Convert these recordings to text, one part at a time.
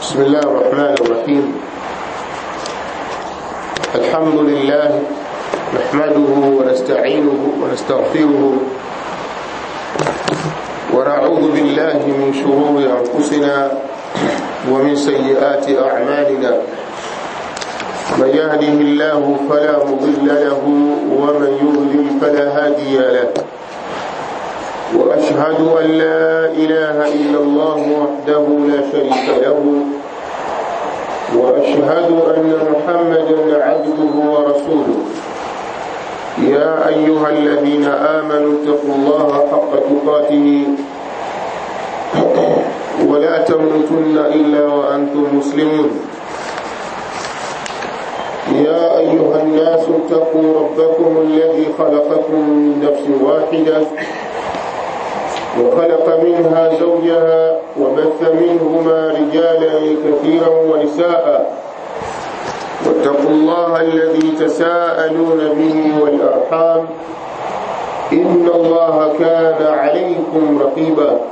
بسم الله الرحمن الرحيم الحمد لله نحمده ونستعينه ونستغفره ونعوذ بالله من شرور أنفسنا ومن سيئات أعمالنا من يهده الله فلا مضل له ومن يضلل فلا هادي له وأشهد أن لا إله إلا الله وحده لا شريك له وأشهد أن محمدا عبده ورسوله يا أيها الذين آمنوا اتقوا الله حق تقاته ولا تموتن إلا وأنتم مسلمون يا أيها الناس اتقوا ربكم الذي خلقكم من نفس واحدة وخلق منها زوجها وبث منهما رجالا كثيرا ونساء واتقوا الله الذي تساءلون به والأرحام إن الله كان عليكم رقيبا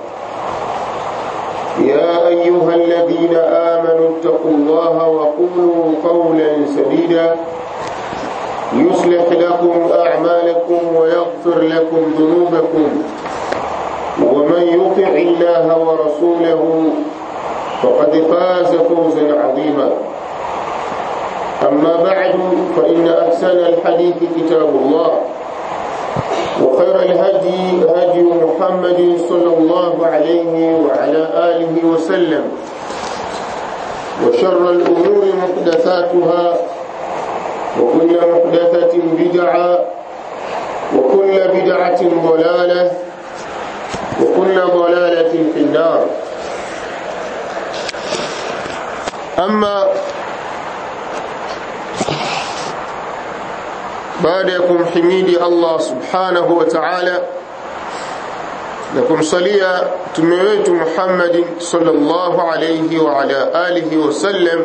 يا أيها الذين آمنوا اتقوا الله وقولوا قولا سديدا يصلح لكم أعمالكم ويغفر لكم ذنوبكم ومن يطع الله ورسوله فقد فاز فوزا عظيما أما بعد فإن أحسن الحديث كتاب الله وخير الهدي هدي محمد صلى الله عليه وعلى آله وسلم وشر الأمور محدثاتها وكل محدثة بدعة وكل بدعة ضلالة وكل ضلالة في النار أما baada ya kumhimidi Allah subhanahu wa ta'ala na kumsalia mtume wetu Muhammad sallallahu alayhi wa ala alihi wa sallam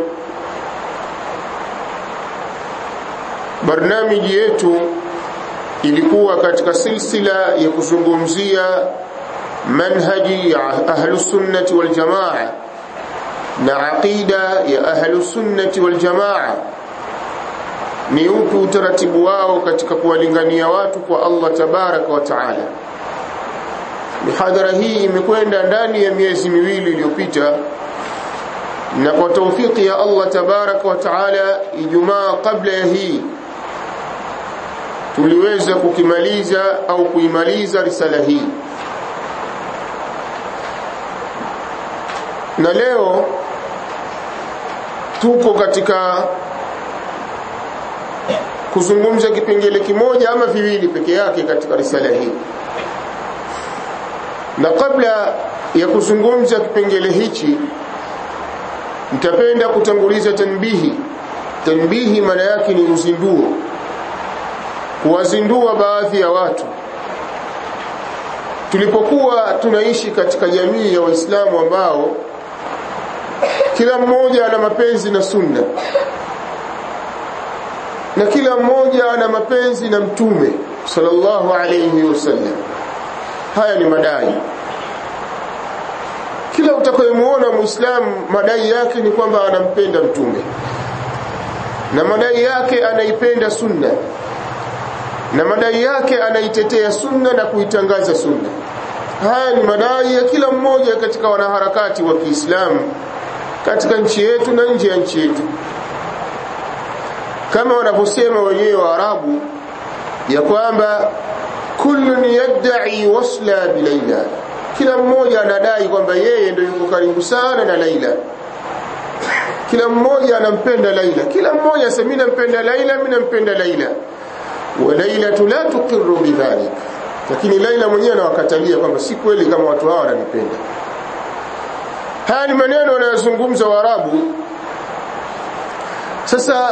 barnamiji yetu ilikuwa katika silsila ya kuzungumzia manhaji ya ahlus sunnati wal jamaa na aqida ya ahlus sunnati wal jamaa ni upi utaratibu wao katika kuwalingania watu kwa Allah tabaraka wa taala mihadhara hii imekwenda ndani ya miezi miwili iliyopita na kwa taufiki ya Allah tabaraka wa taala Ijumaa kabla ya hii tuliweza kukimaliza au kuimaliza risala hii na leo tuko katika kuzungumza kipengele kimoja ama viwili peke yake katika risala hii na kabla ya kuzungumza kipengele hichi nitapenda kutanguliza tanbihi tanbihi maana yake ni uzinduo kuwazindua baadhi ya watu tulipokuwa tunaishi katika jamii ya waislamu ambao kila mmoja ana mapenzi na sunna na kila mmoja ana mapenzi na mtume sallallahu alayhi wasallam haya ni madai kila utakayemuona muislamu madai yake ni kwamba anampenda mtume na madai yake anaipenda sunna na madai yake anaitetea sunna na kuitangaza sunna haya ni madai ya kila mmoja katika wanaharakati wa Kiislamu katika nchi yetu na nje ya nchi yetu kama wanavyosema wenyewe wa Arabu ya kwamba kullun yad'i wasla bilaila kila mmoja anadai kwamba yeye ndio yuko karibu sana na Laila kila mmoja anampenda Laila kila mmoja sema mimi nampenda Laila mimi nampenda Laila wa Laila la tuqirru bidhalik lakini Laila mwenyewe anawakatalia kwamba si kweli kama watu hao wananipenda haya ni maneno wanayozungumza Waarabu sasa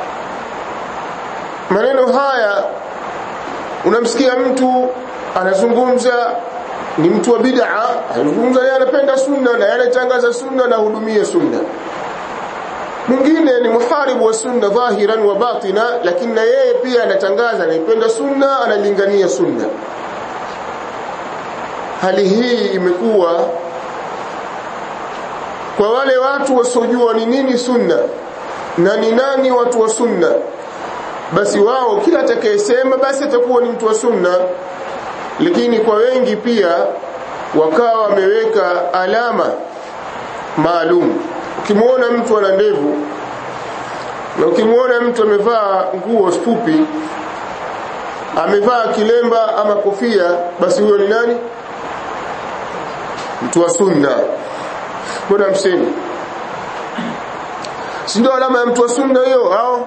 maneno haya unamsikia mtu anazungumza ni mtu wa bid'a anazungumza yeye anapenda sunna na yeye anatangaza sunna na hudumia sunna mwingine ni muharibu wa sunna dhahiran wa batina lakini na yeye pia anatangaza anaipenda sunna analingania sunna hali hii imekuwa kwa wale watu wasiojua ni nini sunna na ni nani watu wa sunna basi wao kila atakayesema basi atakuwa ni mtu wa sunna lakini kwa wengi pia wakawa wameweka alama maalum ukimwona mtu ana ndevu na ukimwona mtu amevaa nguo fupi amevaa kilemba ama kofia basi huyo ni nani mtu wa sunna mbona msemi si ndio alama ya mtu wa sunna hiyo au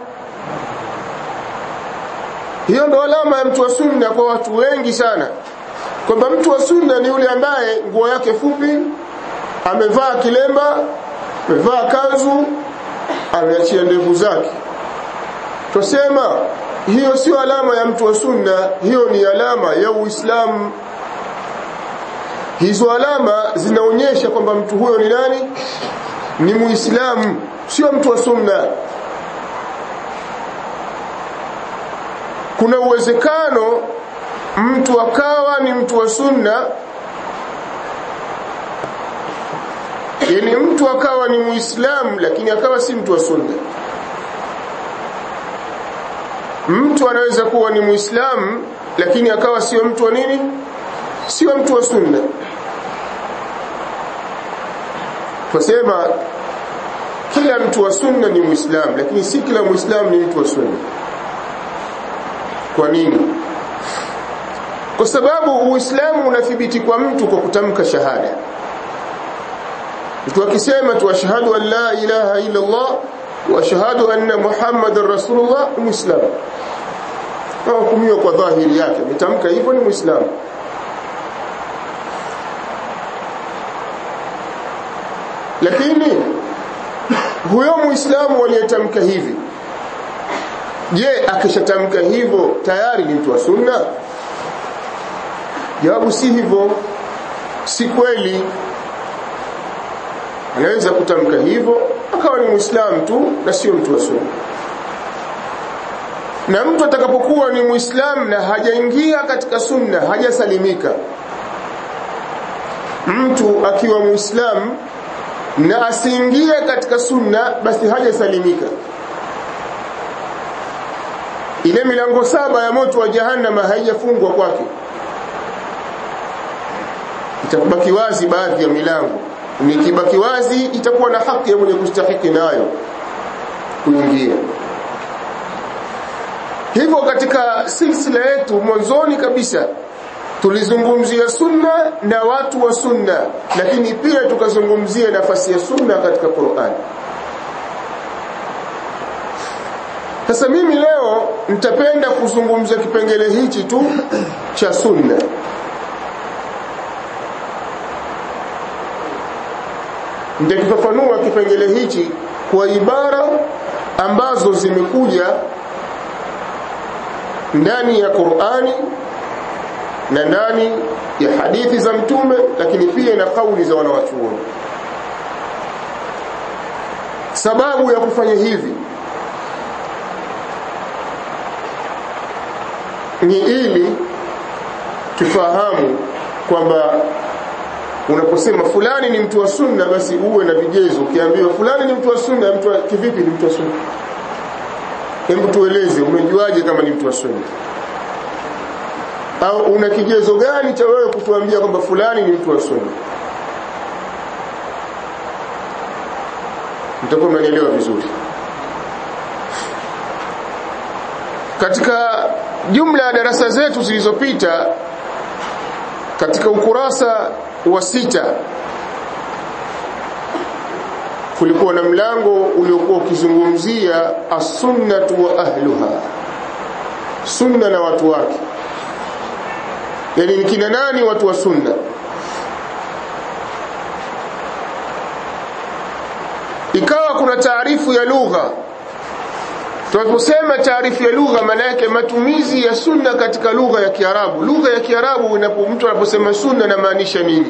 hiyo ndo alama ya mtu wa sunna kwa watu wengi sana kwamba mtu wa sunna ni yule ambaye nguo yake fupi amevaa kilemba amevaa kanzu ameachia ndevu zake tusema hiyo sio alama ya mtu wa sunna hiyo ni alama ya uislamu hizo alama zinaonyesha kwamba mtu huyo ni nani ni muislamu sio mtu wa sunna kuna uwezekano mtu akawa ni mtu wa sunna yani mtu akawa ni muislamu lakini akawa si mtu wa sunna mtu anaweza kuwa ni muislamu lakini akawa sio mtu wa nini sio mtu wa sunna tusema kila mtu wa sunna ni muislamu lakini si kila muislamu ni mtu wa sunna kwa nini kwa sababu uislamu unathibiti kwa mtu kwa kutamka shahada mtu akisema tu ashhadu an la ilaha illa Allah wa ashhadu anna muhammadar rasulullah muislamu hukumiwa kwa dhahiri yake ametamka hivyo ni muislamu lakini huyo muislamu aliyetamka hivi je akishatamka hivyo tayari ni mtu wa sunna jawabu si hivyo si kweli anaweza kutamka hivyo akawa ni muislamu tu na sio mtu wa sunna na mtu atakapokuwa ni muislamu na hajaingia katika sunna hajasalimika mtu akiwa muislamu na asiingie katika sunna basi hajasalimika ile milango saba ya moto wa jahannama haijafungwa kwake itabaki wazi baadhi ya milango nikibaki wazi itakuwa na haki ya mwenye kustahiki nayo kuingia hivyo katika silsila yetu mwanzoni kabisa tulizungumzia sunna na watu wa sunna lakini pia tukazungumzia nafasi ya sunna katika Qur'an sasa mimi leo nitapenda kuzungumza kipengele hichi tu cha sunna nitakifafanua kipengele hichi kwa ibara ambazo zimekuja ndani ya Qur'ani na ndani ya hadithi za mtume lakini pia na kauli za wanawachuoni sababu ya kufanya hivi ni ili tufahamu kwamba unaposema fulani ni mtu wa sunna basi uwe na vigezo ukiambiwa fulani ni mtu wa sunna mtu wa kivipi ni mtu wa sunna hebu tueleze umejuaje kama ni mtu wa sunna au una kigezo gani cha wewe kutuambia kwamba fulani ni mtu wa sunna mtakuwa mnaelewa vizuri katika jumla ya darasa zetu zilizopita katika ukurasa wa sita kulikuwa na mlango uliokuwa ukizungumzia as-sunnatu wa ahluha sunna na watu wake yani ni kina nani watu wa sunna ikawa kuna taarifu ya lugha tunaposema taarifu ya lugha maana yake matumizi ya sunna katika lugha ya Kiarabu lugha ya Kiarabu inapo mtu anaposema sunna inamaanisha nini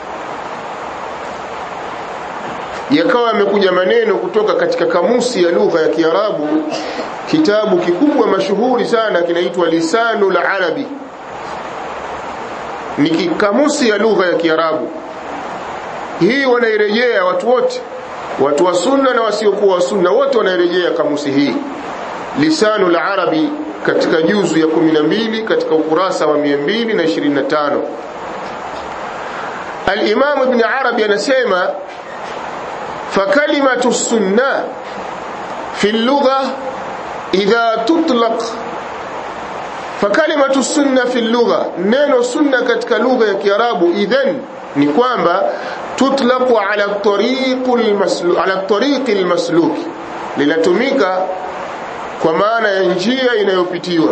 yakawa yamekuja maneno kutoka katika kamusi ya lugha ya Kiarabu kitabu kikubwa mashuhuri sana kinaitwa Lisanul Arabi ni kamusi ya lugha ya Kiarabu hii wanairejea watu wote watu wa sunna na wasiokuwa wa sunna wote wanarejea kamusi hii lisanu la arabi katika juzu ya 12 katika ukurasa wa 225 al-imam ibn arabi anasema فكلمة السنة في اللغة إذا تطلق فكلمة السنة في اللغة نينو سنة كتك لغة كيراب إذن نكوانبا تطلق على الطريق المسلوك على الطريق المسلوك لنتميك kwa maana ya njia inayopitiwa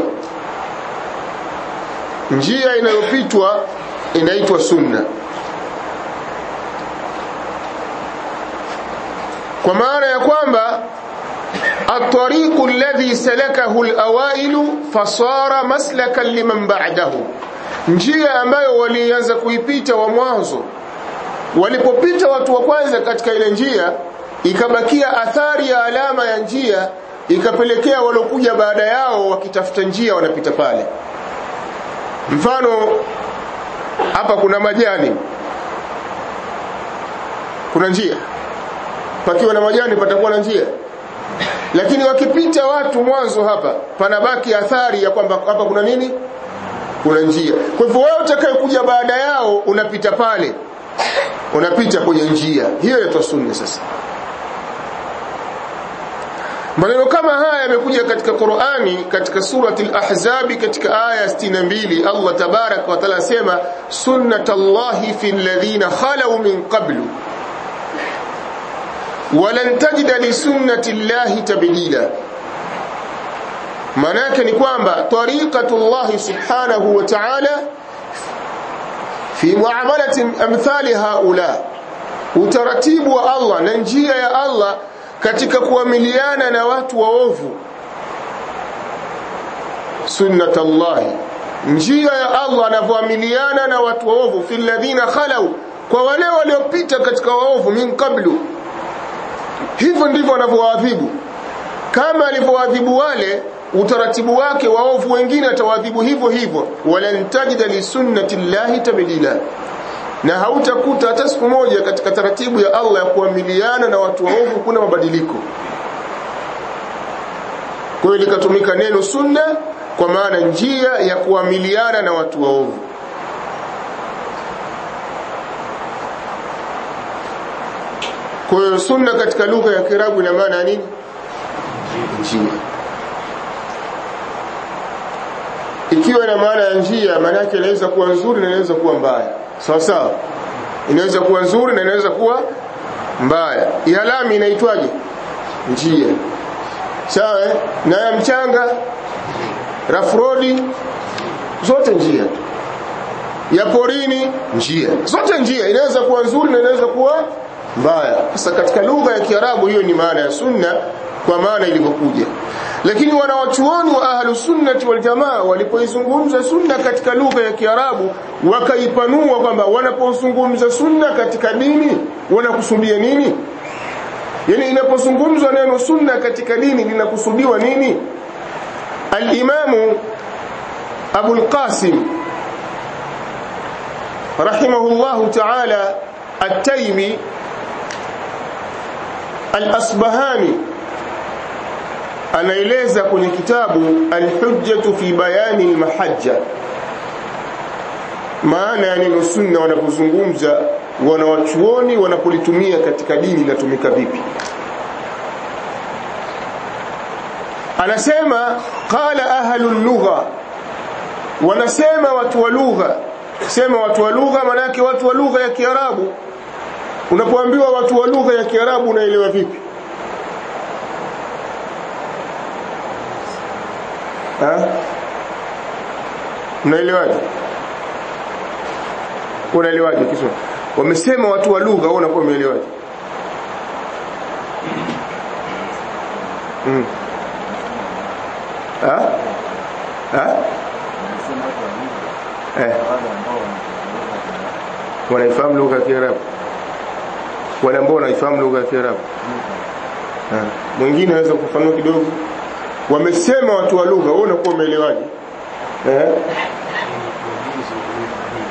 njia inayopitwa inaitwa sunna kwa maana ya kwamba الطريق الذي سلكه الأوائل فصار مسلكا لمن بعده njia ambayo walianza kuipita wa mwanzo walipopita watu wa kwanza katika ile njia ikabakia athari ya alama ya njia ikapelekea walokuja baada yao wakitafuta njia wanapita pale mfano hapa kuna majani kuna njia pakiwa na majani patakuwa na njia lakini wakipita watu mwanzo hapa panabaki athari ya kwamba hapa kuna nini kuna njia kwa hivyo wewe utakayekuja baada yao unapita pale unapita kwenye njia hiyo inaitwa sunna sasa maneno kama haya yamekuja katika Qur'ani katika surati al-Ahzab katika aya 62 Allah tabarak wa taala sema sunnatullahi fil ladhina khalu min qablu walan tajida li sunnati llahi tabdila maana yake ni kwamba tariqatullah subhanahu wa ta'ala fi muamalati amthali haula utaratibu wa Allah na njia ya Allah katika kuamiliana na watu waovu sunnatullahi njia ya Allah anavyoamiliana na watu waovu fil ladhina khalau kwa wale waliopita katika waovu min qablu hivyo ndivyo anavyowaadhibu kama alivyowaadhibu wale utaratibu wake waovu wengine atawaadhibu hivyo hivyo walan tajida li sunnati llahi tabdila na hautakuta hata siku moja katika taratibu ya Allah ya kuamiliana na watu waovu kuna mabadiliko kwa hiyo likatumika neno sunna kwa maana njia ya kuamiliana na watu waovu Kwa hiyo sunna katika lugha ya Kiarabu ina maana ya nini? Njia. Ikiwa ina maana ya njia, maana yake inaweza kuwa nzuri na inaweza kuwa mbaya. Sawa sawa? Inaweza kuwa nzuri na inaweza kuwa mbaya. Ihalami inaitwaje? Njia. Sawa? Na ya mchanga, rafrodi, zote njia. Ya porini, njia. Zote njia. Inaweza kuwa nzuri na inaweza kuwa mbaya. Sasa katika lugha ya Kiarabu hiyo ni maana ya sunna kwa maana ilivyokuja. Lakini wanawachuoni wa ahlu sunnati wal jamaa walipoizungumza sunna katika lugha ya Kiarabu wakaipanua kwamba wanapozungumza sunna katika dini wanakusudia nini? Yaani inapozungumzwa neno sunna katika dini linakusudiwa nini? Al-Imamu Abu al-Qasim rahimahullahu ta'ala at-Taymi Al-Asbahani anaeleza kwenye kitabu Al-Hujjatu fi bayani al-mahajja maana ya neno sunna wanapozungumza wanawachuoni wanapolitumia katika dini inatumika vipi anasema qala ahlu lugha wanasema watu wa lugha sema watu wa lugha manake watu wa lugha ya Kiarabu unapoambiwa watu wa lugha ya Kiarabu unaelewa vipi ha unaelewaje unaelewaje Kiswahili wamesema watu wa lugha wewe unakuwa umeelewaje mm. ha ha eh wanaifahamu lugha ya Kiarabu wale ambao wanaifahamu lugha ya Kiarabu mwingine anaweza kufafanua kidogo wamesema watu wa lugha wewe unakuwa umeelewaje eh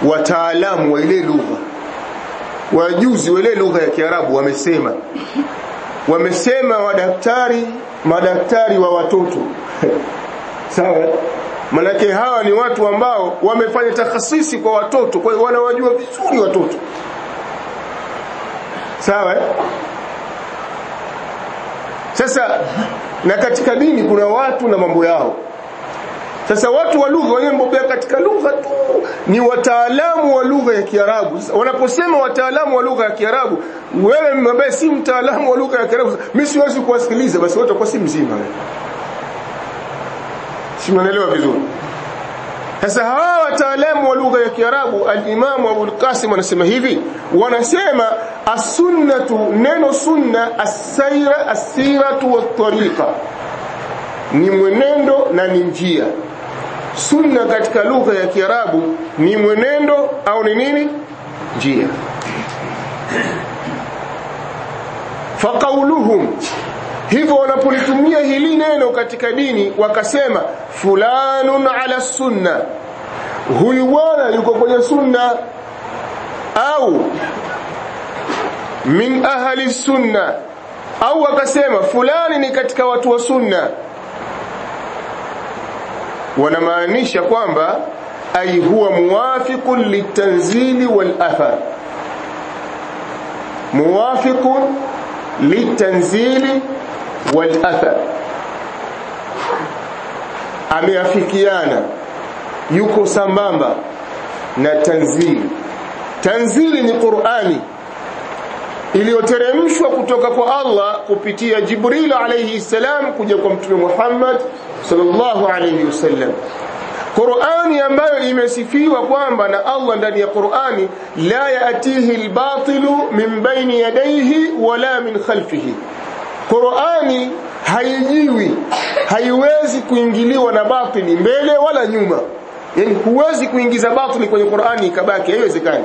wataalamu wa ile lugha wajuzi wa ile lugha ya Kiarabu wamesema wamesema wadaktari madaktari wa watoto sawa manake hawa ni watu ambao wamefanya takhasisi kwa watoto kwa hiyo wanawajua vizuri watoto sawa sasa na katika dini kuna watu na mambo yao sasa watu wa lugha wenyewe mbobea katika lugha tu ni wataalamu wa lugha ya Kiarabu. Sasa wanaposema wataalamu wa lugha ya Kiarabu, wewe ambaye si mtaalamu wa lugha ya Kiarabu, mimi siwezi kuwasikiliza, basi wote kwa si mzima. Si mnaelewa vizuri? Sasa hawa wataalamu wa lugha ya Kiarabu, al-Imam Abu al-Qasim anasema hivi, wanasema as-sunnatu, neno sunna as-sayra as-siratu wat-tariqa ni mwenendo na ni njia sunna katika lugha ya kiarabu ni mwenendo au ni nini njia faqauluhum hivyo wanapolitumia hili neno katika dini wakasema fulanun ala sunna huyu bwana yuko kwenye sunna au min ahli sunna au wakasema fulani ni katika watu wa sunna wanamaanisha kwamba ay huwa muwafiqun litanzili wal athar muwafiqun litanzili wal athar ameafikiana yuko sambamba na tanzili tanzili ni Qur'ani iliyoteremshwa kutoka kwa Allah kupitia Jibril alayhi salam kuja kwa Mtume Muhammad sallallahu alayhi wasallam Qur'ani ambayo imesifiwa kwamba na Allah ndani ya Qur'ani la yatihi albatilu min baini yadayhi wala min khalfihi Qur'ani haijiwi haiwezi kuingiliwa na batili mbele wala nyuma yani huwezi kuingiza batili kwenye Qur'ani ikabaki haiwezekani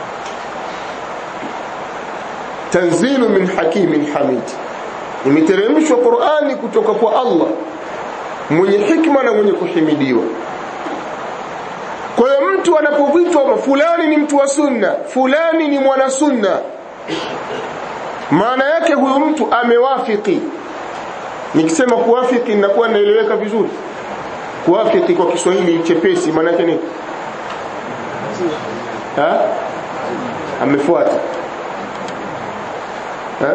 tanzilu min hakimin hamid imeteremshwa Qur'ani kutoka kwa Allah mwenye hikma na mwenye kuhimidiwa kwa hiyo mtu anapovitwa fulani ni mtu wa sunna fulani ni mwana sunna maana yake huyu mtu amewafiki nikisema kuwafiki ninakuwa naeleweka vizuri kuwafiki kwa Kiswahili chepesi maana yake ni ha amefuata ha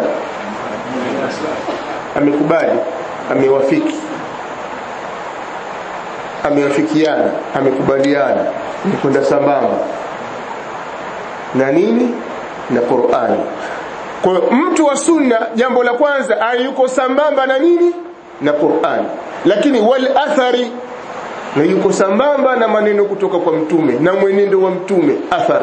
amekubali amewafiki ameafikiana amekubaliana ni kwenda sambamba na nini na Qur'ani kwa hiyo mtu wa sunna jambo la kwanza ayuko sambamba na nini na Qur'ani lakini wal athari na yuko sambamba na maneno kutoka kwa mtume na mwenendo wa mtume athar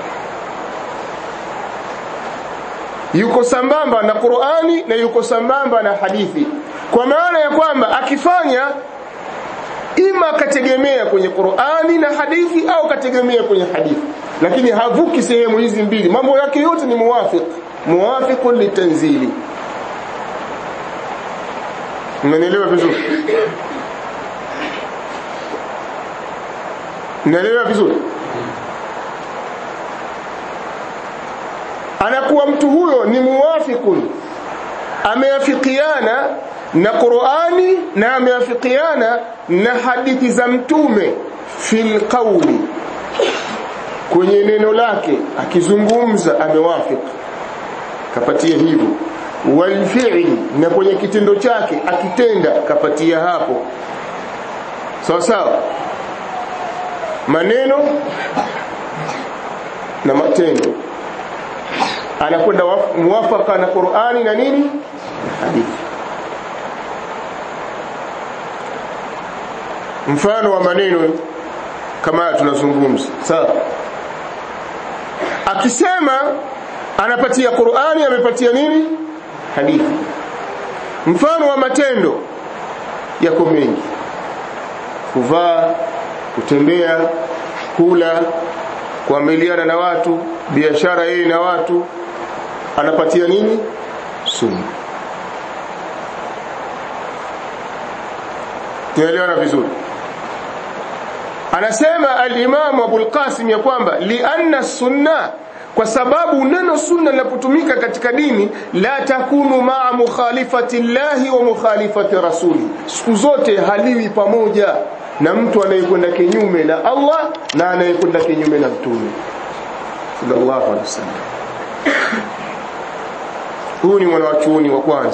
yuko sambamba na Qur'ani na yuko sambamba na hadithi kwa maana ya kwamba akifanya ima akategemea kwenye Qur'ani na hadithi au akategemea kwenye hadithi lakini havuki sehemu hizi mbili mambo yake yote ni muwafiq muwafiqun litanzili Mnanielewa vizuri Mnanielewa vizuri anakuwa mtu huyo ni muwafiqun ameafikiana na Qur'ani na ameafikiana na hadithi za mtume fil qawli kwenye neno lake akizungumza amewafik kapatia hivyo wal fi'li na kwenye kitendo chake akitenda kapatia hapo sawa sawa maneno na matendo anakwenda muwafaka na Qur'ani na nini hadithi mfano wa maneno kama tunazungumza sawa akisema anapatia Qur'ani amepatia nini hadithi mfano wa matendo yako mengi kuvaa kutembea kula kuamiliana na watu biashara yeye na watu anapatia nini sunna tuelewana vizuri anasema al-Imam Abu al-Qasim ya kwamba lianna sunna kwa sababu neno sunna linapotumika katika dini la takunu maa mukhalifati llahi wa mukhalifati rasuli siku zote haliwi pamoja na mtu anayekwenda kinyume na Allah na anayekwenda kinyume na mtume sallallahu alaihi wasallam huyu ni mwanachuoni wa kwanza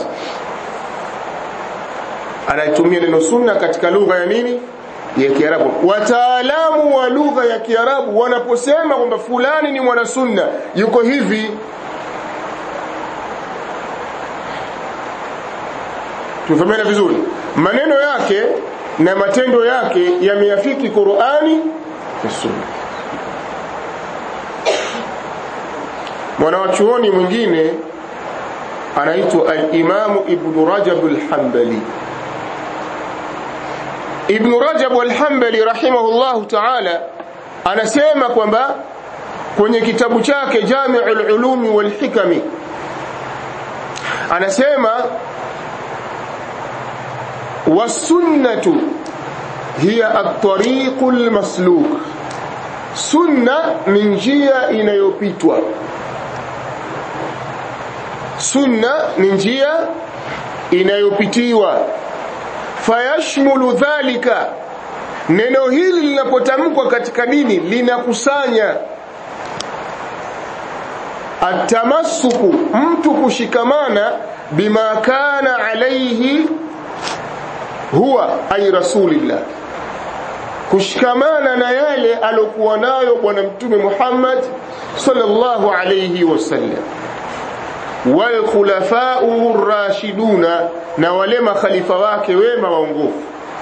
anayetumia neno sunna katika lugha ya nini ya Kiarabu. Wataalamu wa lugha ya Kiarabu wanaposema kwamba fulani ni mwana sunna, yuko hivi, tufahamiana vizuri, maneno yake na matendo yake yameafiki Qur'ani na Sunna. Mwanawachuoni mwingine anaitwa al-Imamu Ibn Rajab al-Hanbali. Ibn Rajab al-Hanbali rahimahullahu ta'ala anasema kwamba kwenye kitabu chake Jami'ul Ulumi wal Hikami anasema wasunnatu hiya at-tariqul masluk sunna ni njia inayopitwa sunna ni njia inayopitiwa fayashmulu dhalika neno hili linapotamkwa katika dini linakusanya atamassuku mtu kushikamana bima kana alaihi huwa ay rasulillah kushikamana na yale alokuwa nayo bwana mtume Muhammad sallallahu alayhi wasallam wal khulafa'u rashiduna na wale makhalifa wake wema waongofu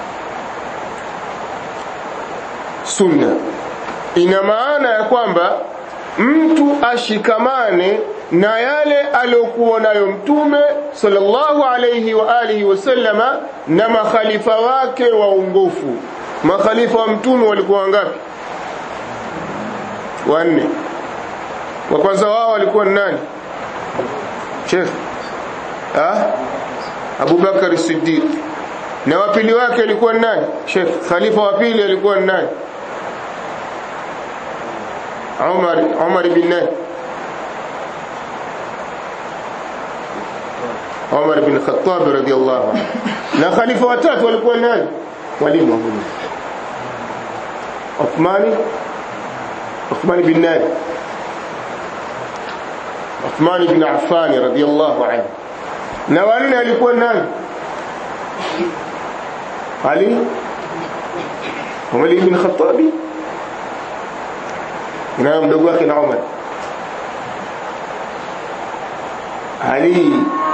sunna ina maana ya kwamba mtu ashikamane na yale aliyokuwa nayo mtume sallallahu alayhi wa alihi wasallama na makhalifa wake waongofu makhalifa wa mtume walikuwa wangapi wanne wa kwanza wao walikuwa nani Sheikh ah Abu Bakar Siddiq na wa pili wake alikuwa nani Sheikh Khalifa wa pili alikuwa nani Umar Umar bin nani Umar bin Khattab radiyallahu anhu na khalifa watatu walikuwa nani walimu wa Mungu Uthmani Uthmani bin nani Uthmani bin Affan radiyallahu anhu na wanne alikuwa nani Ali Umar bin Khattab na mdogo wake na Umar Ali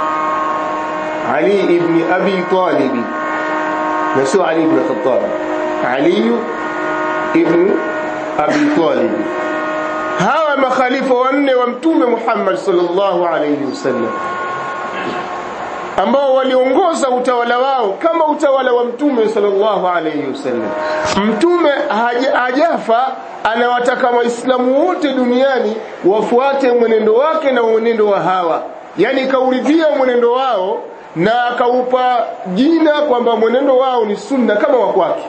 Ali ibn Abi Talib na sio Ali ibn Khattab Ali ibn Abi Talib hawa makhalifa wanne wa mtume Muhammad sallallahu alayhi wasallam ambao waliongoza utawala wao kama utawala wa mtume sallallahu alayhi wasallam mtume hajafa anawataka waislamu wote duniani wafuate mwenendo wake na mwenendo wa hawa yani kauridhia mwenendo wao na akaupa jina kwamba mwenendo wao ni sunna kama wa kwake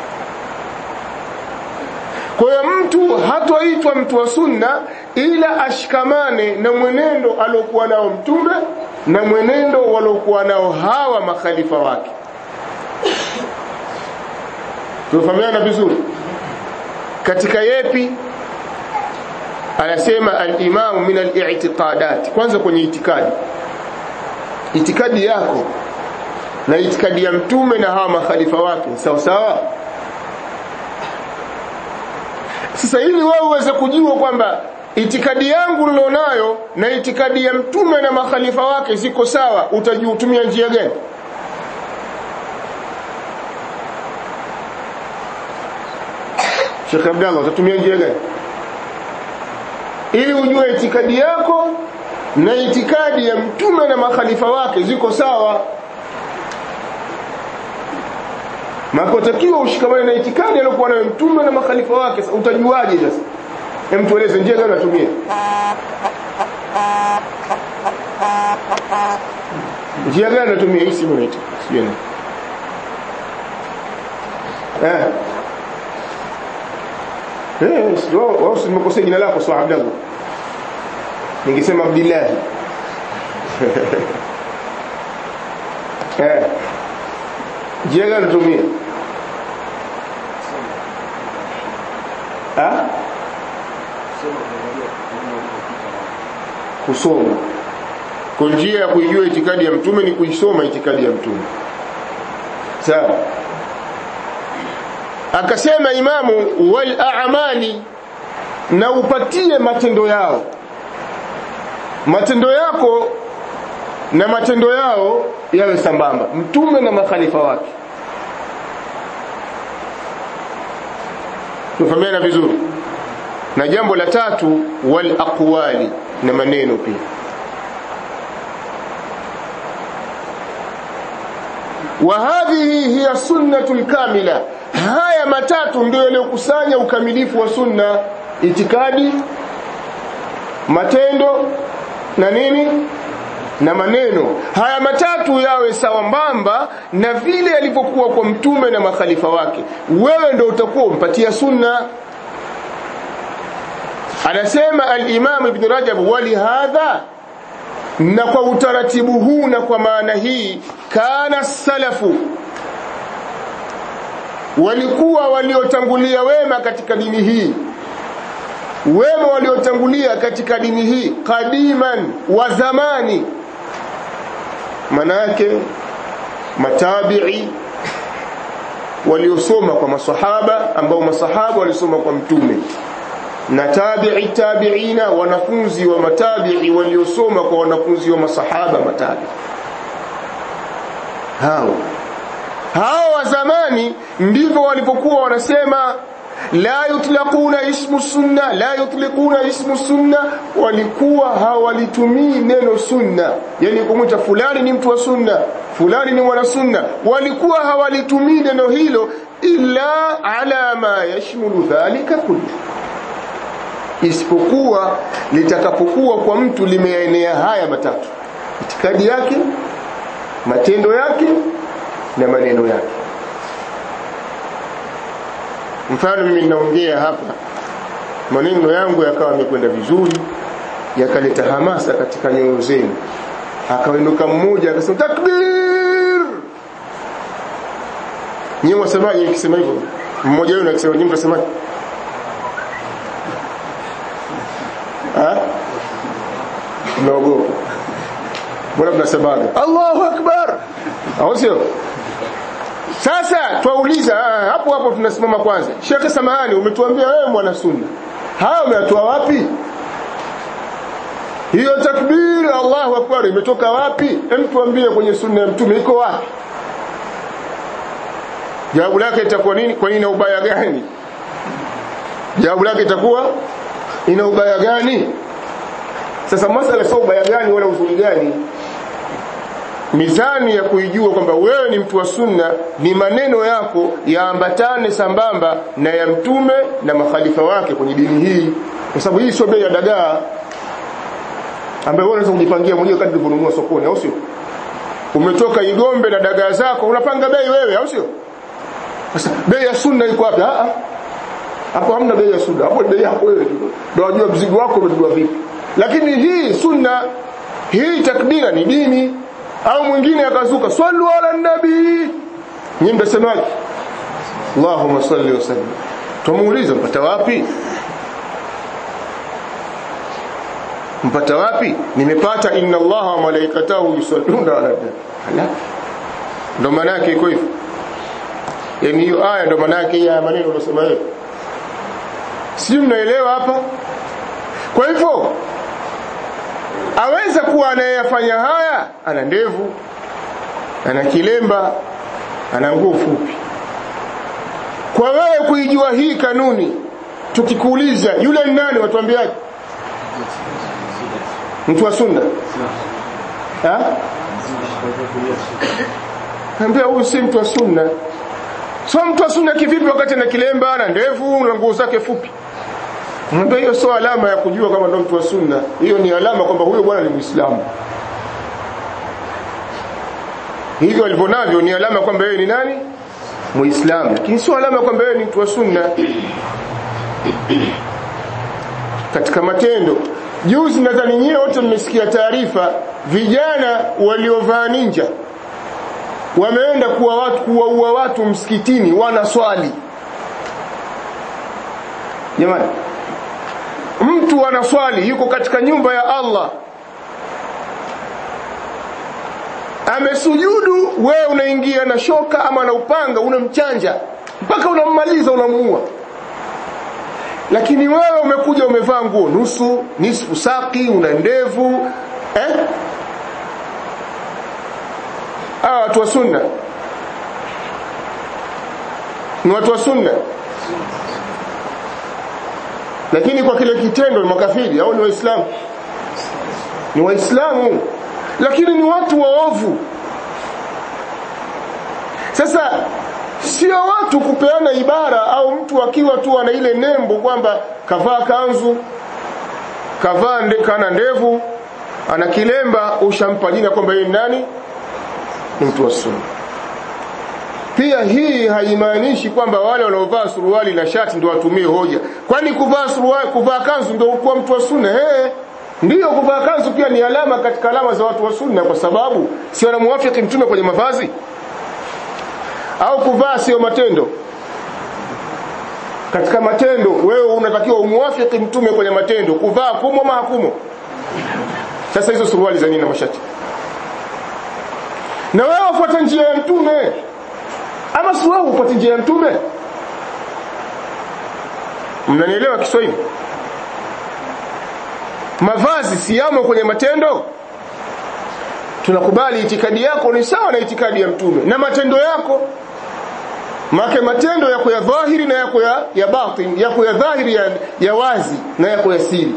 kwa hiyo mtu hatoitwa mtu wa sunna ila ashikamane na mwenendo aliokuwa nao mtume na mwenendo waliokuwa nao hawa makhalifa wake tunafahamiana vizuri katika yepi anasema al-imamu min al-i'tiqadat kwanza kwenye itikadi itikadi yako na itikadi ya mtume na hawa makhalifa wake sawa sawa sasa ili wewe uweze kujua kwamba itikadi yangu nilionayo na itikadi ya mtume na makhalifa wake ziko sawa utajiutumia njia gani Sheikh Abdallah utatumia njia gani ili ujue itikadi yako na itikadi ya mtume na makhalifa wake ziko sawa Makotakiwa ushikamane na itikadi aliyokuwa nayo mtume na makhalifa wake utajuaje sasa hem tueleze njia gani natumia njia gani natumia hii simu naita sio eh eh sio wao simekosea jina lako sawa Abdallah ningesema Abdillahi eh njia gani tumia ah kusoma kwa njia ya kuijua itikadi ya mtume ni kuisoma itikadi ya mtume sawa akasema imamu wal a'mali na upatie matendo yao matendo yako na matendo yao yawe sambamba mtume na makhalifa wake tufahamiana vizuri na jambo la tatu wal aqwali na maneno pia wa hadhihi hiya sunnatul kamila haya matatu ndio yaliyokusanya ukamilifu wa sunna itikadi matendo na nini na maneno haya matatu yawe sawambamba na vile yalivyokuwa kwa mtume na makhalifa wake wewe ndio utakuwa umpatia sunna anasema al-Imam Ibn Rajab wali hadha na kwa utaratibu huu na kwa maana hii kana salafu walikuwa waliotangulia wema katika dini hii wema waliotangulia katika dini hii kadiman wa zamani manake matabi'i waliosoma kwa masahaba ambao masahaba walisoma kwa mtume na tabi'i tabi'ina wanafunzi wa matabi'i waliosoma kwa wanafunzi wa masahaba matabi'i hao hao wa zamani ndivyo walipokuwa wanasema la yutlaquna ismu sunna la yutliquna ismu sunna walikuwa hawalitumii neno sunna yani kumwita fulani ni mtu wa sunna fulani ni mwana sunna walikuwa hawalitumii neno hilo illa ala ma yashmulu dhalika kullu isipokuwa litakapokuwa kwa mtu limeenea haya matatu itikadi yake matendo yake na maneno yake mfano mimi ninaongea hapa maneno yangu yakawa yamekwenda vizuri yakaleta hamasa katika nyoyo zenu akainuka mmoja akasema takbir nyewe wasemaje nikisema hivyo mmoja wenu akisema nyewe mtasemaje mnaogopa mbona mnasemaga Allahu akbar au sio sasa twauliza hapo hapo tunasimama kwanza Sheikh Samahani umetuambia wewe mwana sunna haya umeyatoa wapi hiyo takbir Allahu akbar imetoka wapi hem tuambie kwenye sunna ya mtume iko wapi jawabu lake itakuwa nini kwa nini na ubaya gani jawabu lake itakuwa ina ubaya gani sasa masala sio ubaya gani wala uzuri gani mizani ya kuijua kwamba wewe ni mtu wa sunna ni maneno yako yaambatane sambamba na ya mtume na makhalifa wake kwenye dini hii kwa sababu hii sio bei ya dagaa ambaye wewe unaweza kujipangia mwenyewe kadri ulivyonunua sokoni au sio umetoka Igombe na dagaa zako unapanga bei wewe au sio sasa bei ya sunna iko wapi ah hapo hamna bei ya sunna hapo bei yako wewe ndio unajua mzigo wako umebeba vipi lakini hii sunna hii takbira ni dini au mwingine akazuka sallu ala nabii nyinyi mtasemaje Allahumma salli wa sallim tumuuliza mpata wapi mpata wapi nimepata inna allaha wa malaikatahu yusalluna ala nabii ndo maana yake iko hivyo yani hiyo aya ndo maana yake ya maneno unasema wewe si mnaelewa hapa kwa hivyo aweza kuwa anayeyafanya haya ana ndevu ana kilemba ana nguo fupi kwa wewe kuijua hii kanuni tukikuuliza yule ni nani watuambiaje mtu wa sunna ha ambia huyu si mtu wa sunna so mtu wa sunna kivipi wakati ana kilemba na ndevu na nguo zake fupi Mwambie hiyo sio alama ya kujua kama ndo mtu wa sunna. Hiyo ni alama kwamba huyo bwana ni Muislamu. Hivyo alivyonavyo ni alama kwamba yeye ni nani? Muislamu. Lakini sio alama kwamba yeye ni mtu wa sunna. Katika matendo. juzi nadhani nyie wote mmesikia taarifa vijana waliovaa ninja wameenda kuwa watu kuwaua watu msikitini wanaswali jamani mtu anaswali yuko katika nyumba ya Allah amesujudu wewe unaingia na shoka ama na upanga unamchanja mpaka unammaliza unamuua lakini wewe umekuja umevaa nguo nusu nisfu saki una ndevu eh hawa watu wa sunna ni watu wa sunna lakini kwa kile kitendo ni makafiri au ni waislamu ni waislamu lakini ni watu waovu sasa sio watu kupeana ibara au mtu akiwa tu ana ile nembo kwamba kavaa kanzu kavaa nde, kana ndevu ana kilemba ushampa jina kwamba yeye nani ni mtu wa sunna pia hii haimaanishi kwamba wale wanaovaa suruali na shati ndio watumie hoja kwani kuvaa suruali kuvaa kanzu ndio kuwa mtu wa sunna eh ndiyo kuvaa kanzu pia ni alama katika alama za watu wa sunna kwa sababu si wanamuafiki mtume kwenye mavazi au kuvaa sio matendo katika matendo wewe unatakiwa umuafiki mtume kwenye matendo kuvaa kumo ama hakumo sasa hizo suruali za nini na mashati na wewe ufuate njia ya mtume ama si wewe ufuate njia ya mtume mnanielewa Kiswahili mavazi si yamo kwenye matendo tunakubali itikadi yako ni sawa na itikadi ya mtume na matendo yako make matendo yako ya dhahiri na yako ya, ya batin yako ya dhahiri ya, ya wazi na yako ya siri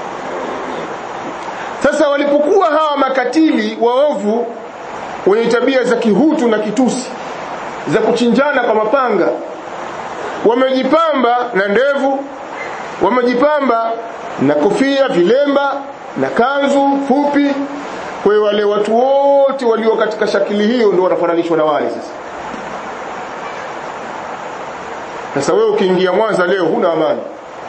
sasa walipokuwa hawa makatili waovu wenye tabia za kihutu na kitusi za kuchinjana kwa mapanga wamejipamba na ndevu wamejipamba na kofia vilemba na kanzu fupi kwa hiyo wale watu wote walio katika shakili hiyo ndio wanafananishwa na wale sasa sasa wewe ukiingia Mwanza leo huna amani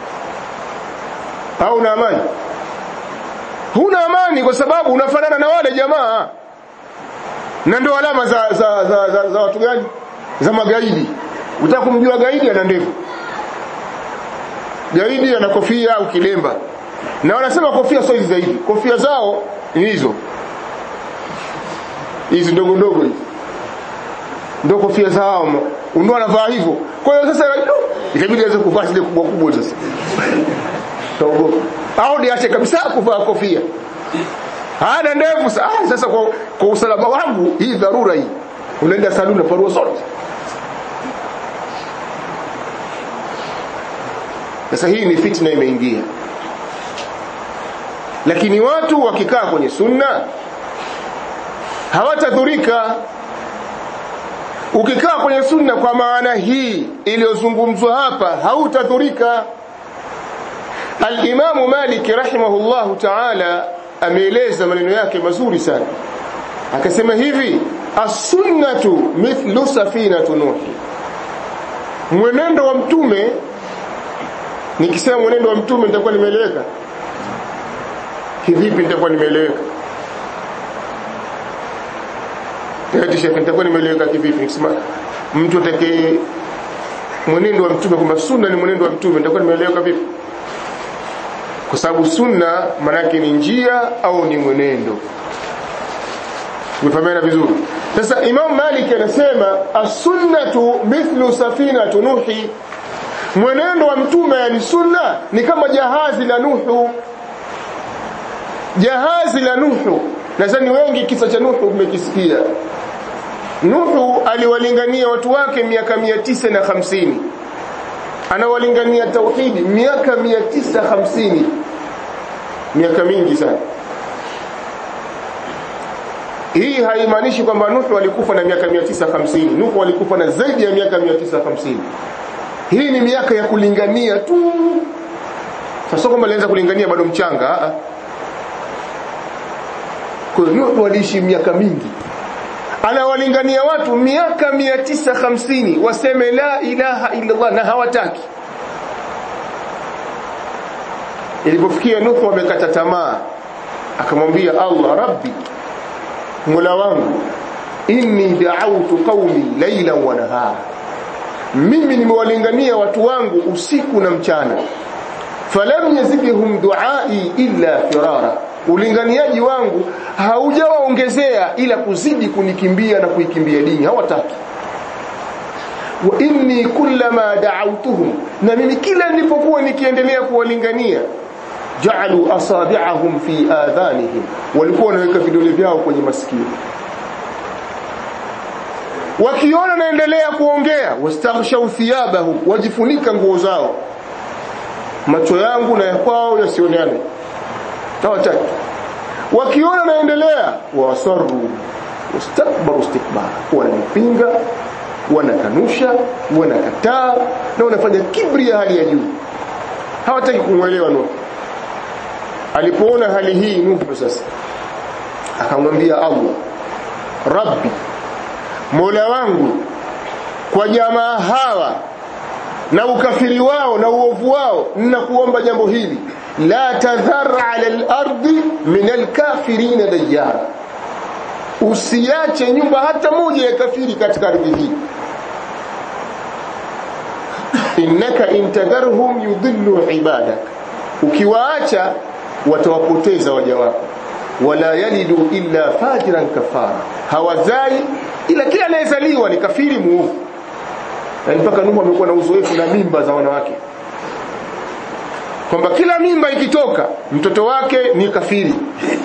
au una amani huna amani kwa sababu unafanana na wale jamaa na ndio alama za za, za, za, za watu gani za magaidi utaka kumjua gaidi ana ndevu gaidi ana kofia au kilemba na wanasema kofia sio hizi zaidi kofia zao ni hizo hizi ndogo ndogo hizi ndio kofia zao ndio anavaa hivyo kwa hiyo sasa itabidi aweze kuvaa zile kubwa kubwa sasa taogopa au niache kabisa kuvaa kofia hana ndevu ah, sasa kwa, kwa usalama wangu hii dharura hii unaenda saluni na parua zote sasa hii ni fitna imeingia lakini watu wakikaa kwenye sunna hawatadhurika ukikaa kwenye sunna kwa maana hii iliyozungumzwa hapa hautadhurika al-Imam Malik rahimahullahu ta'ala ameeleza maneno yake mazuri sana akasema hivi as-sunnatu mithlu safinatu nuhi mwenendo wa mtume nikisema mwenendo wa mtume nitakuwa nimeeleweka kivipi nitakuwa nimeeleweka eti shekhe nitakuwa nimeeleweka kivipi nikisema mtu atakaye mwenendo wa mtume kwamba sunna ni mwenendo wa mtume nitakuwa nimeeleweka vipi kwa sababu sunna manake ni njia au ni mwenendo umefahamiana vizuri sasa Imam Malik anasema as-sunnatu mithlu safinatu nuhi mwenendo wa mtume ni sunna ni kama jahazi la Nuhu jahazi la Nuhu nadhani wengi kisa cha Nuhu mmekisikia Nuhu aliwalingania watu wake miaka mia tisa na hamsini anawalingania tauhidi miaka mia tisa hamsini miaka mingi sana hii haimaanishi kwamba Nuhu alikufa na miaka 950 Nuhu alikufa na zaidi ya miaka 950 hii ni miaka ya kulingania tu sasa kwamba alianza kulingania bado mchanga kwa hiyo Nuhu aliishi miaka mingi anawalingania watu miaka 950 waseme la ilaha illa Allah na hawataki ilipofikia Nuhu amekata tamaa akamwambia Allah rabbi mola wangu inni da'awtu qaumi laylan wa nahara mimi nimewalingania watu wangu usiku na mchana falam yazidhum duai illa firara ulinganiaji wangu haujawaongezea ila kuzidi kunikimbia na kuikimbia dini hawataki wa inni kullama da'awtuhum na mimi kila nilipokuwa nikiendelea kuwalingania ja'alu asabi'ahum fi adhanihim walikuwa wanaweka vidole vyao kwenye masikio wakiona naendelea kuongea wastaghshaw thiyabahum wajifunika nguo zao macho yangu na yakwao yasionane hawataki wakiona naendelea wasaru wastakbaru istikbara wananipinga wanakanusha wanakataa na wanafanya kibri ya hali ya juu hawataki kumwelewa Nuhu alipoona hali hii Nuhu sasa akamwambia Allah Rabbi Mola wangu kwa jamaa hawa na ukafiri wao na uovu wao ninakuomba jambo hili la tadhar ala al-ardi min al-kafirin dajjara usiache nyumba hata moja ya kafiri katika ardhi hii innaka intadharhum yudhillu ibadak ukiwaacha watawapoteza waja wako wala yalidu illa fajiran kafara hawazai ila kila anayezaliwa ni kafiri muovu na mpaka Nuhu amekuwa na uzoefu na mimba za wanawake kwamba kila mimba ikitoka mtoto wake ni kafiri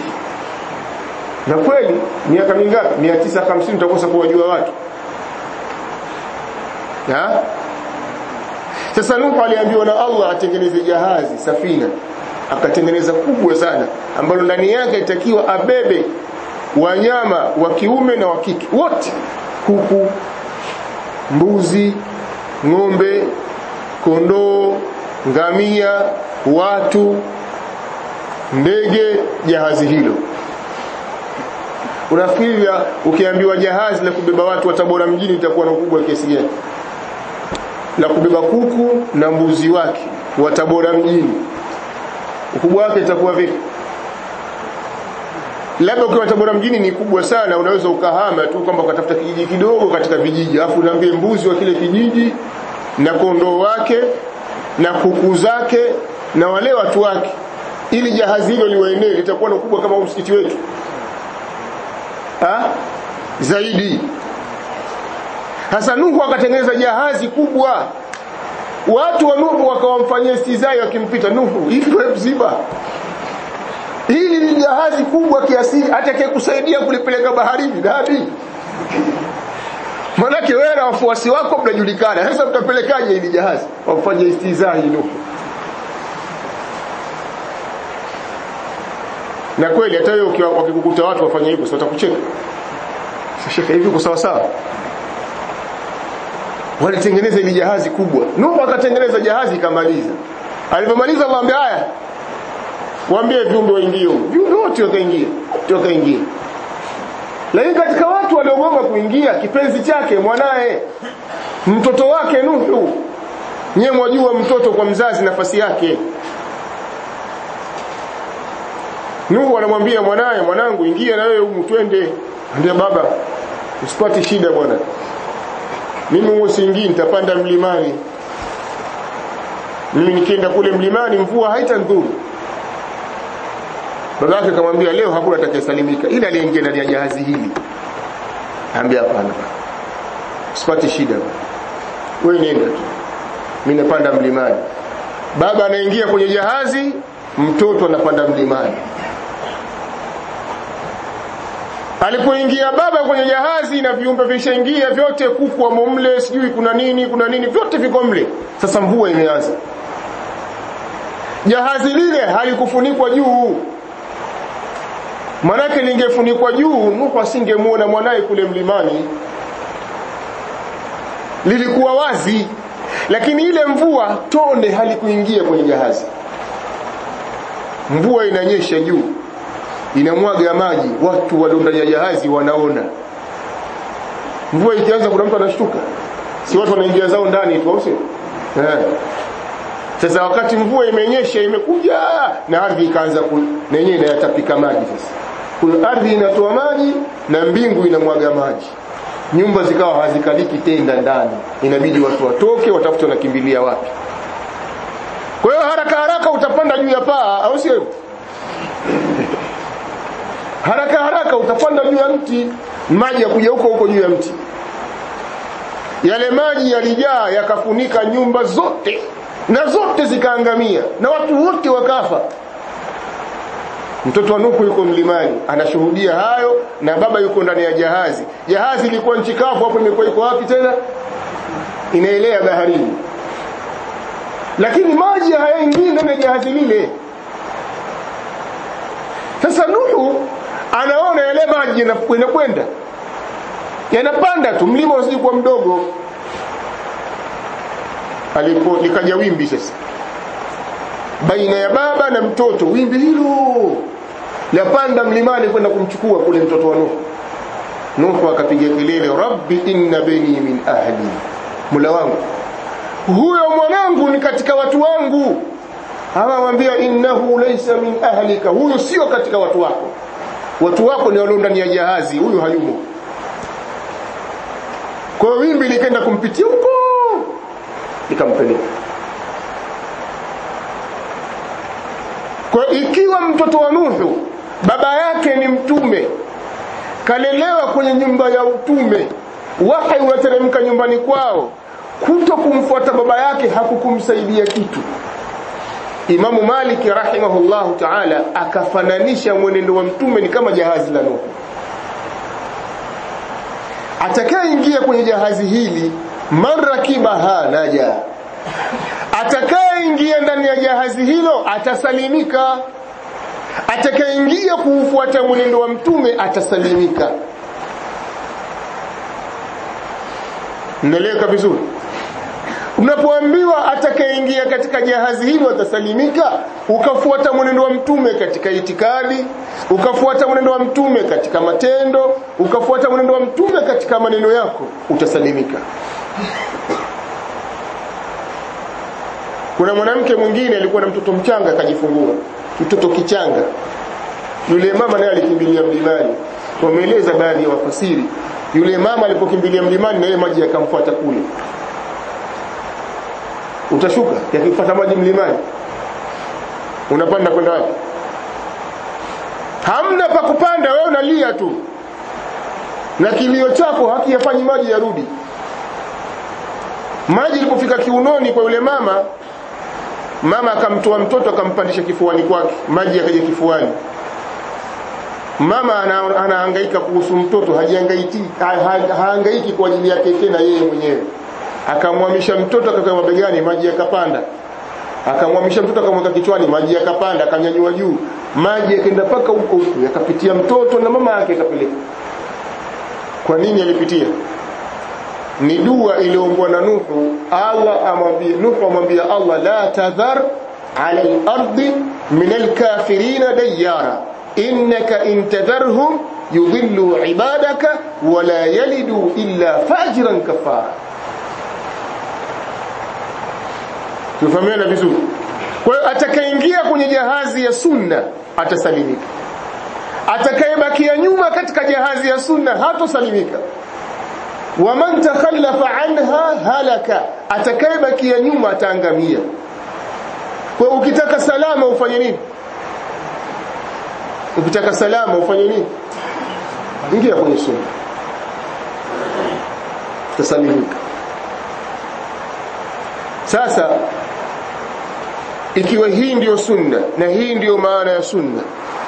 na kweli miaka mingapi 950 utakosa kuwajua watu ha? sasa Nuhu aliambiwa na Allah atengeneze jahazi safina akatengeneza kubwa sana ambalo ndani yake itakiwa abebe wanyama wa kiume na wa kike wote kuku mbuzi ng'ombe kondoo ngamia watu ndege jahazi hilo unafikiri ukiambiwa jahazi la kubeba watu wa Tabora mjini itakuwa na ukubwa kiasi gani la kubeba kuku na mbuzi wake wa Tabora mjini ukubwa wake itakuwa vipi labda ukiwa Tabora mjini ni kubwa sana unaweza ukahama tu kwamba ukatafuta kijiji kidogo katika vijiji alafu unaambie mbuzi wa kile kijiji na kondoo wake na kuku zake na wale watu wake ili jahazi hilo liwaenee litakuwa na ukubwa kama msikiti wetu ha? zaidi hasa Nuhu akatengeneza jahazi kubwa watu wa Nuhu wakawamfanyia istizai wakimpita Nuhu hivi wewe mzima hili ni jahazi kubwa kiasi hata kusaidia kulipeleka baharini nani manake wewe na wafuasi wako mnajulikana sasa mtapelekaje hili jahazi wafanye istizai Nuhu na kweli hata wewe wakikukuta watu wafanye hivyo watakucheka shekhe hivi kwa sawa sawa walitengeneza ile jahazi kubwa Nuhu akatengeneza jahazi ikamaliza alipomaliza akamwambia haya waambie viumbe waingie huko viumbe wote wakaingia wakaingia lakini katika watu waliogoma kuingia kipenzi chake mwanae mtoto wake Nuhu nyewe mwajua mtoto kwa mzazi nafasi yake Nuhu anamwambia mwanae mwanangu ingia na wewe humu twende ndio baba usipate shida bwana mimi huo siingii nitapanda mlimani mimi nikienda kule mlimani mvua haitandhuru babake akamwambia leo hakuna atakayesalimika ila aliyeingia ndani ya jahazi hili ambia hapana usipate shida wewe nenda tu mimi napanda mlimani baba anaingia kwenye jahazi mtoto anapanda mlimani alipoingia baba kwenye jahazi na viumbe vishaingia vyote kuku wa mle sijui kuna nini kuna nini vyote viko mle sasa mvua imeanza jahazi lile halikufunikwa juu manake lingefunikwa juu Nuhu asingemuona mwanaye kule mlimani lilikuwa wazi lakini ile mvua tone halikuingia kwenye jahazi mvua inanyesha juu inamwaga maji watu walio ndani ya jahazi wanaona mvua ikianza kuna mtu anashtuka si watu wanaingia zao ndani tu au sio eh sasa wakati mvua imenyesha imekuja na ardhi ikaanza na yenyewe inayatapika maji sasa kuna ardhi inatoa maji na mbingu inamwaga maji nyumba zikawa hazikaliki tenda ndani inabidi watu watoke watafute wanakimbilia wapi kwa hiyo haraka haraka utapanda juu ya paa au sio haraka haraka utapanda juu ya mti maji ya kuja huko huko juu ya mti yale maji yalijaa yakafunika nyumba zote na zote zikaangamia na watu wote wakafa mtoto wa Nuhu yuko mlimani anashuhudia hayo na baba yuko ndani ya jahazi jahazi ilikuwa nchi kavu hapo imekuwa iko wapi tena inaelea baharini lakini maji hayaingii ndani ya jahazi lile sasa Nuhu anaona yale maji yanakwenda yanapanda tu mlima usije kuwa mdogo alipo likaja wimbi sasa baina ya baba na mtoto wimbi hilo lapanda mlimani kwenda kumchukua kule mtoto wa Nuhu Nuhu akapiga kelele rabbi inna bani min ahli mula wangu huyo mwanangu ni katika watu wangu amamwambia innahu laysa min ahlika huyo sio katika watu wako watu wako ni walio ndani ya jahazi huyu hayumo kwa hiyo wimbi likaenda kumpitia huko likampeleka kwa ikiwa mtoto wa Nuhu baba yake ni mtume kalelewa kwenye nyumba ya utume wahi unateremka nyumbani kwao kuto kumfuata baba yake hakukumsaidia kitu Imamu Malik rahimahullahu ta'ala akafananisha mwenendo wa mtume ni kama jahazi la Nuhu atakayeingia kwenye jahazi hili marakibaha naja atakayeingia ndani ya jahazi hilo atasalimika atakayeingia kuufuata mwenendo wa mtume atasalimika mnaeleweka vizuri unapoambiwa atakayeingia katika jahazi hilo atasalimika ukafuata mwenendo wa mtume katika itikadi ukafuata mwenendo wa mtume katika matendo ukafuata mwenendo wa mtume katika maneno yako utasalimika kuna mwanamke mwingine alikuwa na mtoto mchanga akajifungua mtoto kichanga yule mama naye alikimbilia mlimani wameeleza baadhi ya wafasiri yule mama alipokimbilia mlimani na yeye maji yakamfuata kule utashuka yakifuata maji mlimani unapanda kwenda wapi hamna pa kupanda wewe unalia tu na kilio chako hakiyafanyi maji yarudi maji ilipofika kiunoni kwa yule mama mama akamtoa mtoto akampandisha kifuani kwake maji yakaja kifuani mama anahangaika kuhusu mtoto hajihangaiki hahangaiki kwa ajili yake tena yeye mwenyewe akamwamisha mtoto akakaa mabegani maji yakapanda akamwamisha mtoto akamweka kichwani maji yakapanda akanyanyua juu maji yakaenda paka huko huko yakapitia mtoto na mama yake akapeleka kwa nini alipitia ni dua iliyoombwa na Nuhu Allah amwambie Nuhu amwambia Allah la tadhar ala al-ardi min al-kafirin dayyara innaka in tadharhum yudhillu ibadaka wa la yalidu illa fajiran kafara tufahamiana vizuri kwa hiyo atakayeingia kwenye jahazi ya sunna atasalimika atakayebakia nyuma katika jahazi ya sunna hatosalimika waman takhallafa anha halaka atakayebakia nyuma ataangamia kwa ukitaka salama ufanye nini ukitaka salama ufanye nini ingia kwenye sunna tasalimika sasa ikiwa hii ndiyo sunna na hii ndiyo maana ya sunna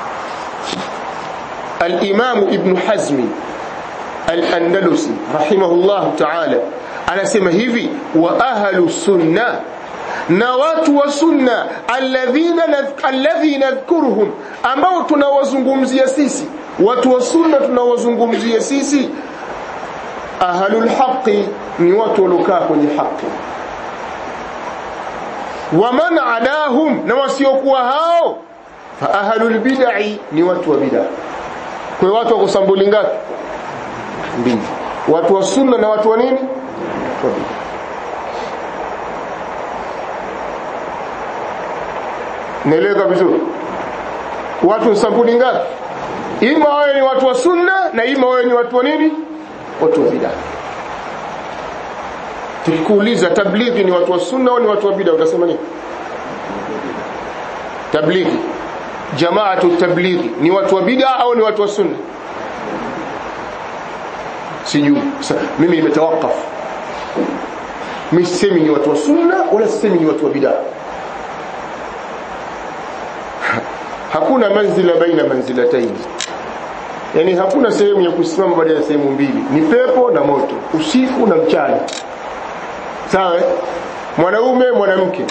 al-Imam Ibn Hazmi al-Andalusi rahimahullah ta'ala anasema hivi wa ahlu sunna na watu wa sunna alladhina alladhi nadhkuruhum ambao tunawazungumzia sisi watu wa sunna tunawazungumzia sisi ahlul haqi ni watu waliokaa kwenye haki waman adahum na wasiokuwa hao fa ahlul bid'i ni watu wa bid'a kwa watu wa kusambuli ngapi mbili watu wa sunna na watu wa nini wa bid'a naeleweka vizuri watu sampuli ngapi ima wawe ni watu wa sunna na ima wawe ni watu wa nini watu wa bid'a tukikuuliza tablighi ni watu wa sunna au ni watu wa bid'a utasema nini tablighi jamaatu tablighi ni watu wa bid'a au ni watu wa sunna sijui mimi nimetawakaf mimi sisemi ni watu wa sunna wala sisemi ni watu wa bid'a hakuna manzila baina manzilataini yani hakuna sehemu ya kusimama baada ya sehemu mbili ni pepo na moto usiku na mchana sawa mwanaume mwanamke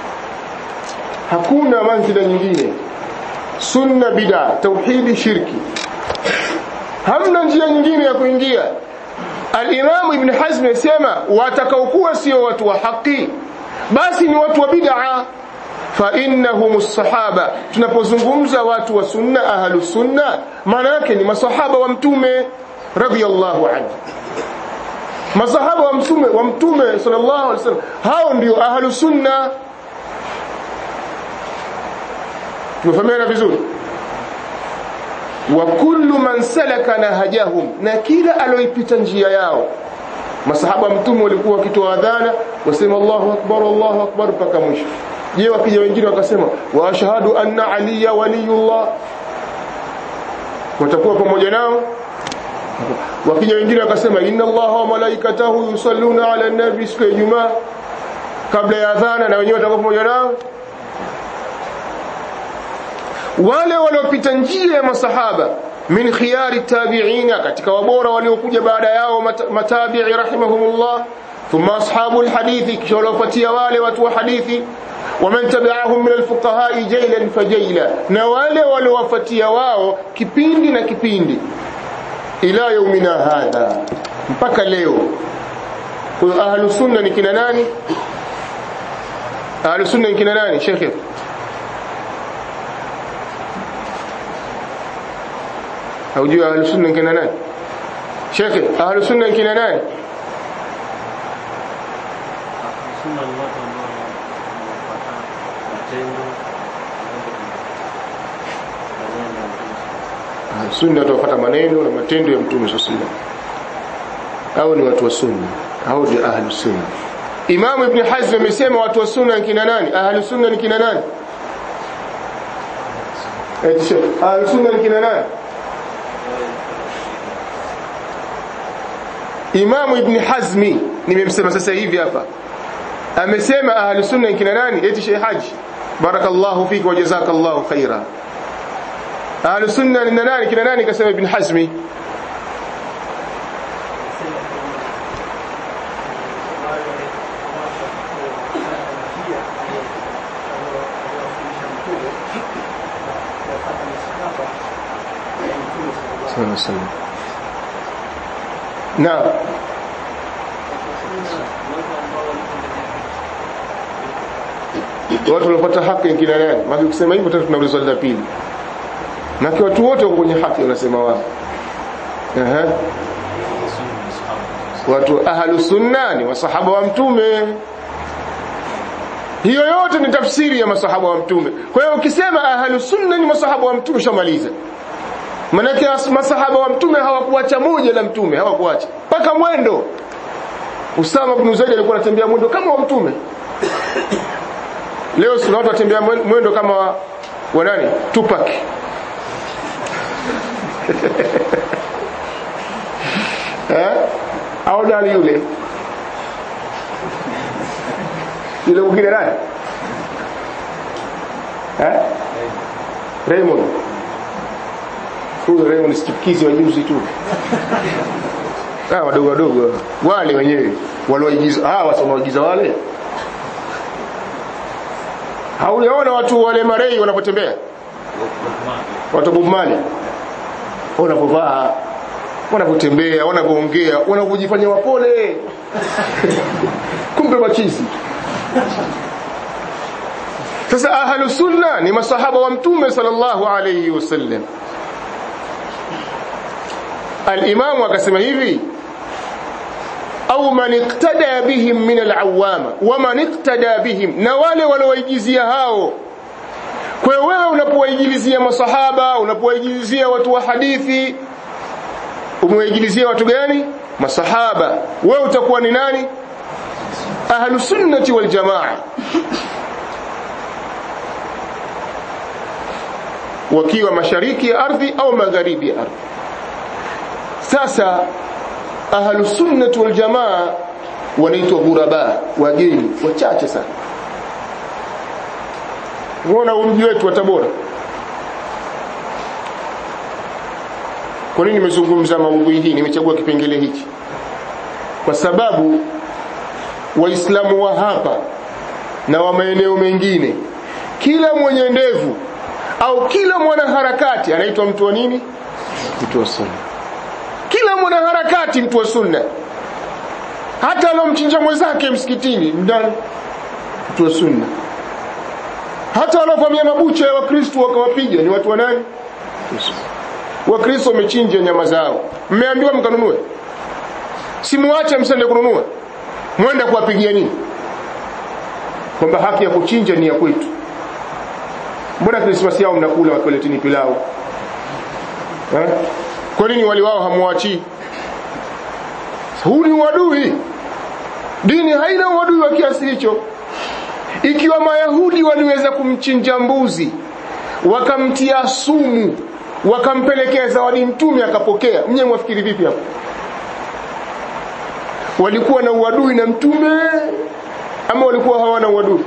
hakuna manzila nyingine sunna bid'a tauhidi shirki hamna njia nyingine ya kuingia al-Imam Ibn Hazm yasema watakaokuwa sio watu wa haki basi ni watu wa bid'a fa innahum as-sahaba tunapozungumza watu wa sunna ahlu sunna maana yake ni masahaba wa mtume radhiyallahu anhu masahaba wa mtume wa mtume sallallahu alaihi wasallam hao ndio ahlu sunna tumefahamiana vizuri wa kullu man salaka nahajahum na kila aloipita njia yao masahaba mtume walikuwa wakitoa adhana wasema Allahu akbar Allahu akbar mpaka mwisho je wakija wengine wakasema wa ashhadu anna aliya waliyullah watakuwa pamoja nao wakija wengine wakasema inna allaha wa malaikatahu yusalluna ala nabi siku ya Ijumaa kabla ya adhana na wenyewe watakuwa pamoja nao wale waliopita njia ya masahaba min khiyari tabi'ina katika wabora waliokuja baada yao matabi'i rahimahumullah thumma ashabul hadithi kisha waliofuatia wale watu wa hadithi waman tabi'ahum min alfuqaha jaylan fajayla na wale waliowafuatia wao kipindi na kipindi ila yaumina hadha mpaka leo kwa ahlu sunna ni kina nani ahlu sunna ni kina nani shekhe haujui ahlu sunna ni kina nani shekhe ahlu sunna ni kina nani sunna tuwafuata maneno na matendo ya mtume sallallahu au ni watu wa sunna au ni ahlu sunna Imam Ibn Hazm amesema watu wa sunna ni kina nani ahlu sunna ni kina nani eti ahlu sunna ni kina nani Imam Ibn Hazmi nimemsema sasa hivi hapa amesema ahlu sunna ni kina nani eti Sheikh Haji barakallahu fiki wa jazakallahu khaira ahlu sunna ni nani kina nani kasema Ibn Hazmi Naam. Watu waliopata haki ni kina nani? Maana ukisema hivyo tena tunauliza swali la pili. Na watu wote wako kwenye haki wanasema wao. Aha. Watu ahlu sunna ni masahaba wa mtume. Hiyo yote ni tafsiri ya masahaba wa mtume. Kwa hiyo ukisema ahlu sunna ni masahaba wa mtume shamaliza. Manake masahaba wa mtume hawakuacha moja la mtume, hawakuacha. Paka mwendo. Usama ibn Zaid alikuwa anatembea mwendo kama wa mtume. Leo si watu watembea mwendo kama wa, wa nani? Tupac. eh? Au nani yule? Yule mwingine nani? Eh? Raymond. Huyo Raymond sikikizi wa juzi tu. Ah, wadogo wadogo. Wale wenyewe walioigiza, ah, wanaoigiza wale. Haujaona watu wale marei wanapotembea? Watu Bob Marley. Wanapovaa, wanapotembea, wanapoongea, wanapojifanya wapole. Kumbe machizi. Sasa ahlu sunna ni masahaba wa mtume sallallahu alayhi wasallam. Al-Imam akasema hivi au man iktada bihim min al-awama wa man iktada bihim na wale walioigizia hao kwa hiyo wewe unapowaigilizia masahaba unapowaigilizia watu wa hadithi umewaigilizia watu gani masahaba wewe utakuwa ni nani ahlusunnati waljamaa wakiwa mashariki ya ardhi au magharibi ya ardhi sasa ahlusunnati waljamaa wanaitwa ghuraba wageni wachache sana unaona mji wetu wa Tabora kwa nini nimezungumza maudhui hii nimechagua kipengele hichi kwa sababu waislamu wa hapa na wa maeneo mengine kila mwenye ndevu au kila mwanaharakati anaitwa mtu wa nini mtu wa sunna kila mwanaharakati mtu wa sunna hata alomchinja mwenzake msikitini ndani mtu wa sunna hata waliovamia mabucha ya wakristo wakawapiga ni watu wa nani wakristo wamechinja nyama zao mmeambiwa mkanunue simuache msende kununua mwenda kuwapigia nini kwamba haki ya kuchinja ni ya kwetu mbona krismasi yao mnakula wakiwaletini pilau eh? kwa nini wali wao hamuachii huu ni uadui dini haina uadui wa kiasi hicho ikiwa mayahudi waliweza kumchinja mbuzi wakamtia sumu wakampelekea zawadi mtume akapokea mnye mwafikiri vipi hapo walikuwa na uadui na mtume ama walikuwa hawana uadui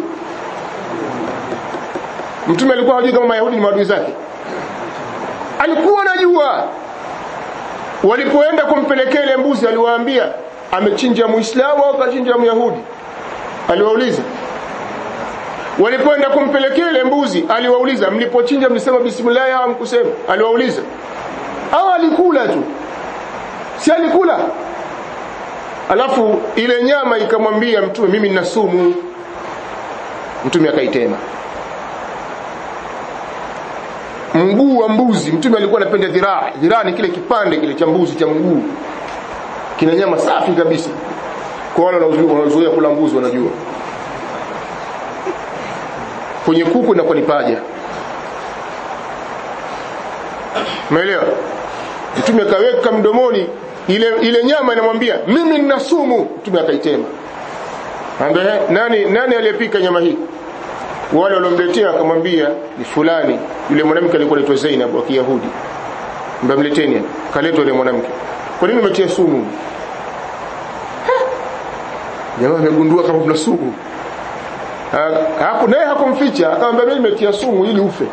mtume alikuwa hajui kama mayahudi ni maadui zake alikuwa anajua walipoenda kumpelekea ile mbuzi aliwaambia amechinja muislamu au kachinja myahudi aliwauliza walipoenda kumpelekea ile mbuzi aliwauliza mlipochinja mlisema bismillah au mkusema aliwauliza au alikula tu si alikula alafu ile nyama ikamwambia mtume mimi nina sumu mtume akaitema mguu wa mbuzi mtume alikuwa anapenda dhiraa dhiraa ni kile kipande kile cha mbuzi cha mguu kina nyama safi kabisa kwa wale wanaozoea kula mbuzi wanajua kwenye kuku inakuwa ni paja umeelewa mtume akaweka mdomoni ile ile nyama inamwambia mimi nina sumu mtume akaitema ambaye nani nani aliyepika nyama hii wale waliomletea akamwambia ni fulani yule mwanamke alikuwa anaitwa Zainab wa Kiyahudi mbamleteni kaletwa yule mwanamke kwa nini umetia sumu jamaa amegundua kama kuna sumu hapo naye hakumficha akamwambia mimi nimetia sumu ili ufe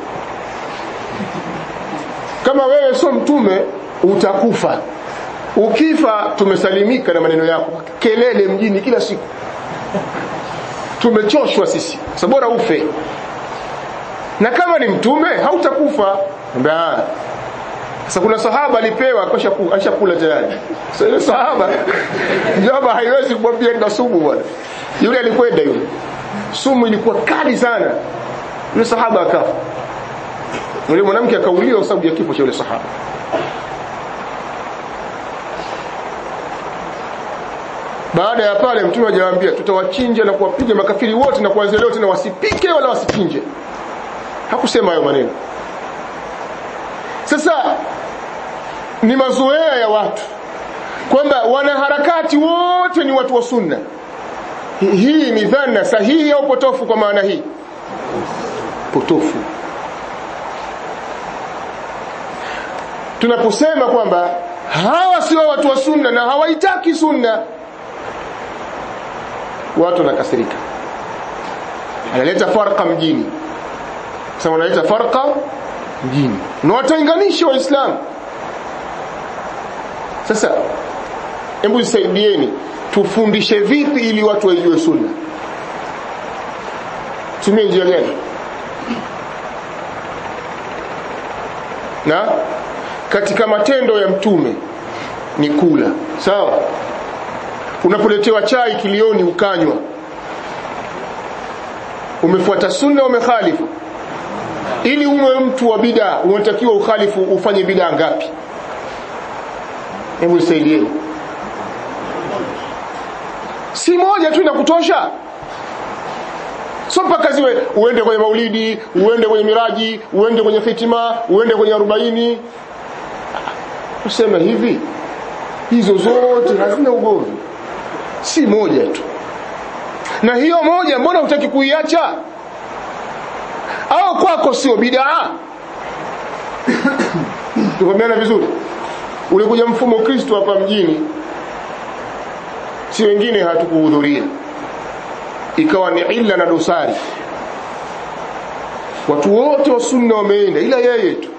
kama wewe sio mtume utakufa ukifa tumesalimika na maneno yako kelele mjini kila siku tumechoshwa sisi sasa bora ufe na kama ni mtume hautakufa sasa kuna sahaba alipewa ashakula tayari sasa ile sahaba jaba haiwezi kumwambia nina sumu bwana yule alikwenda yule sumu ilikuwa kali sana yule sahaba akafa yule mwanamke akauliwa kwa sababu ya kifo cha yule sahaba baada ya pale mtume ajawaambia tutawachinja na kuwapiga makafiri wote na kuanzia leo tena wasipike wala wasichinje hakusema hayo maneno sasa ni mazoea ya watu kwamba wanaharakati wote ni watu wa sunna hii ni dhana sahihi au potofu kwa maana hii potofu tunaposema kwamba hawa sio watu wa sunna na hawaitaki sunna watu wanakasirika analeta farqa mjini sasa wanaleta farqa mjini na watainganisha waislamu sasa hebu nisaidieni tufundishe vipi ili watu waijue sunna tumie njia gani na katika matendo ya mtume ni kula sawa unapoletewa chai kilioni ukanywa umefuata sunna umekhalifu ili uwe mtu wa bid'a unatakiwa ukhalifu ufanye bid'a ngapi hebu nisaidieni si moja tu inakutosha so mpaka ziwe uende kwenye maulidi uende kwenye miraji uende kwenye fitima uende kwenye arobaini tuseme hivi hizo zote hazina ugomvi si moja tu na hiyo moja mbona hutaki kuiacha au kwako sio bidaa tukomeana vizuri ulikuja mfumo kristo hapa mjini si wengine hatukuhudhuria ikawa ni illa na dosari watu wote wa sunna wameenda ila yeye tu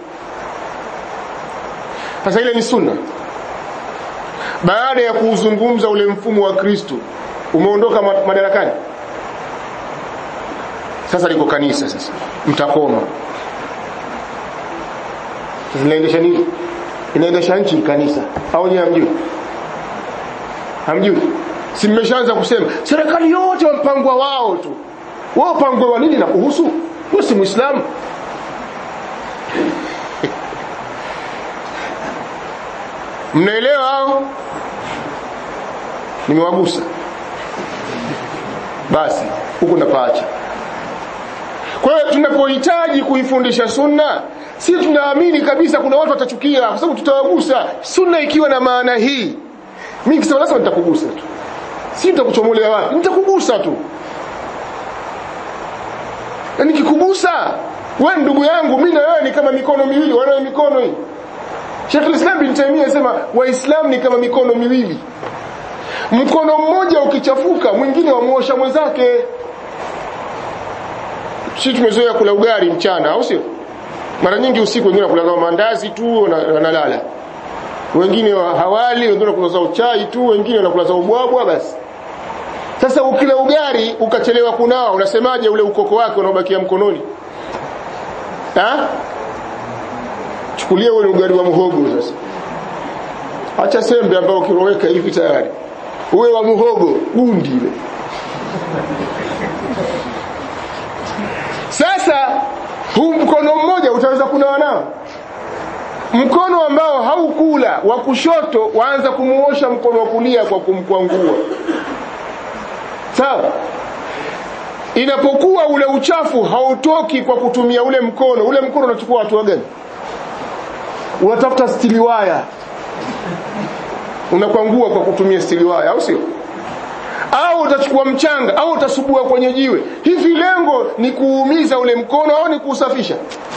sasa ile ni sunna baada ya kuuzungumza ule mfumo wa kristo umeondoka madarakani sasa liko kanisa sasa mtakoma zinaendesha nini inaendesha nchi kanisa au nyewe hamjui hamjui si mmeshaanza kusema serikali yote wampangwa wao tu wao pangwe wa nini na kuhusu wewe si muislamu mnaelewa hao nimewagusa basi huku napaacha kwa hiyo tunapohitaji kuifundisha sunna si tunaamini kabisa kuna watu watachukia kwa sababu tutawagusa sunna ikiwa na maana hii mimi kisema lazima nitakugusa tu si nitakuchomolea wapi nitakugusa tu na nikikugusa wewe ndugu yangu mimi na wewe ni kama mikono miwili wanayo mikono hii Sheikh al-Islam bin Taymiyyah anasema waislamu ni kama mikono miwili mkono mmoja ukichafuka mwingine wamuosha mwenzake sisi tumezoea kula ugali mchana au sio mara nyingi usiku wengine wanakula kama mandazi tu wanalala wengine hawali wengine wanakula zao chai tu wengine wanakula zao ubwabwa basi sasa ukila ugali ukachelewa kunawa unasemaje ule ukoko wake unaobakia mkononi ha chukulia ule ugali wa muhogo sasa acha sembe ambao ukiroweka hivi tayari uwe wa muhogo gundi ile sasa huu mkono mmoja utaweza kunawa nao mkono ambao haukula wa kushoto waanza kumuosha mkono wa kulia kwa kumkwangua sawa inapokuwa ule uchafu hautoki kwa kutumia ule mkono ule mkono unachukua hatua gani unatafuta stiliwaya unakwangua kwa kutumia stiliwaya au sio au utachukua mchanga au utasubua kwenye jiwe hivi lengo ni kuumiza ule mkono au ni kuusafisha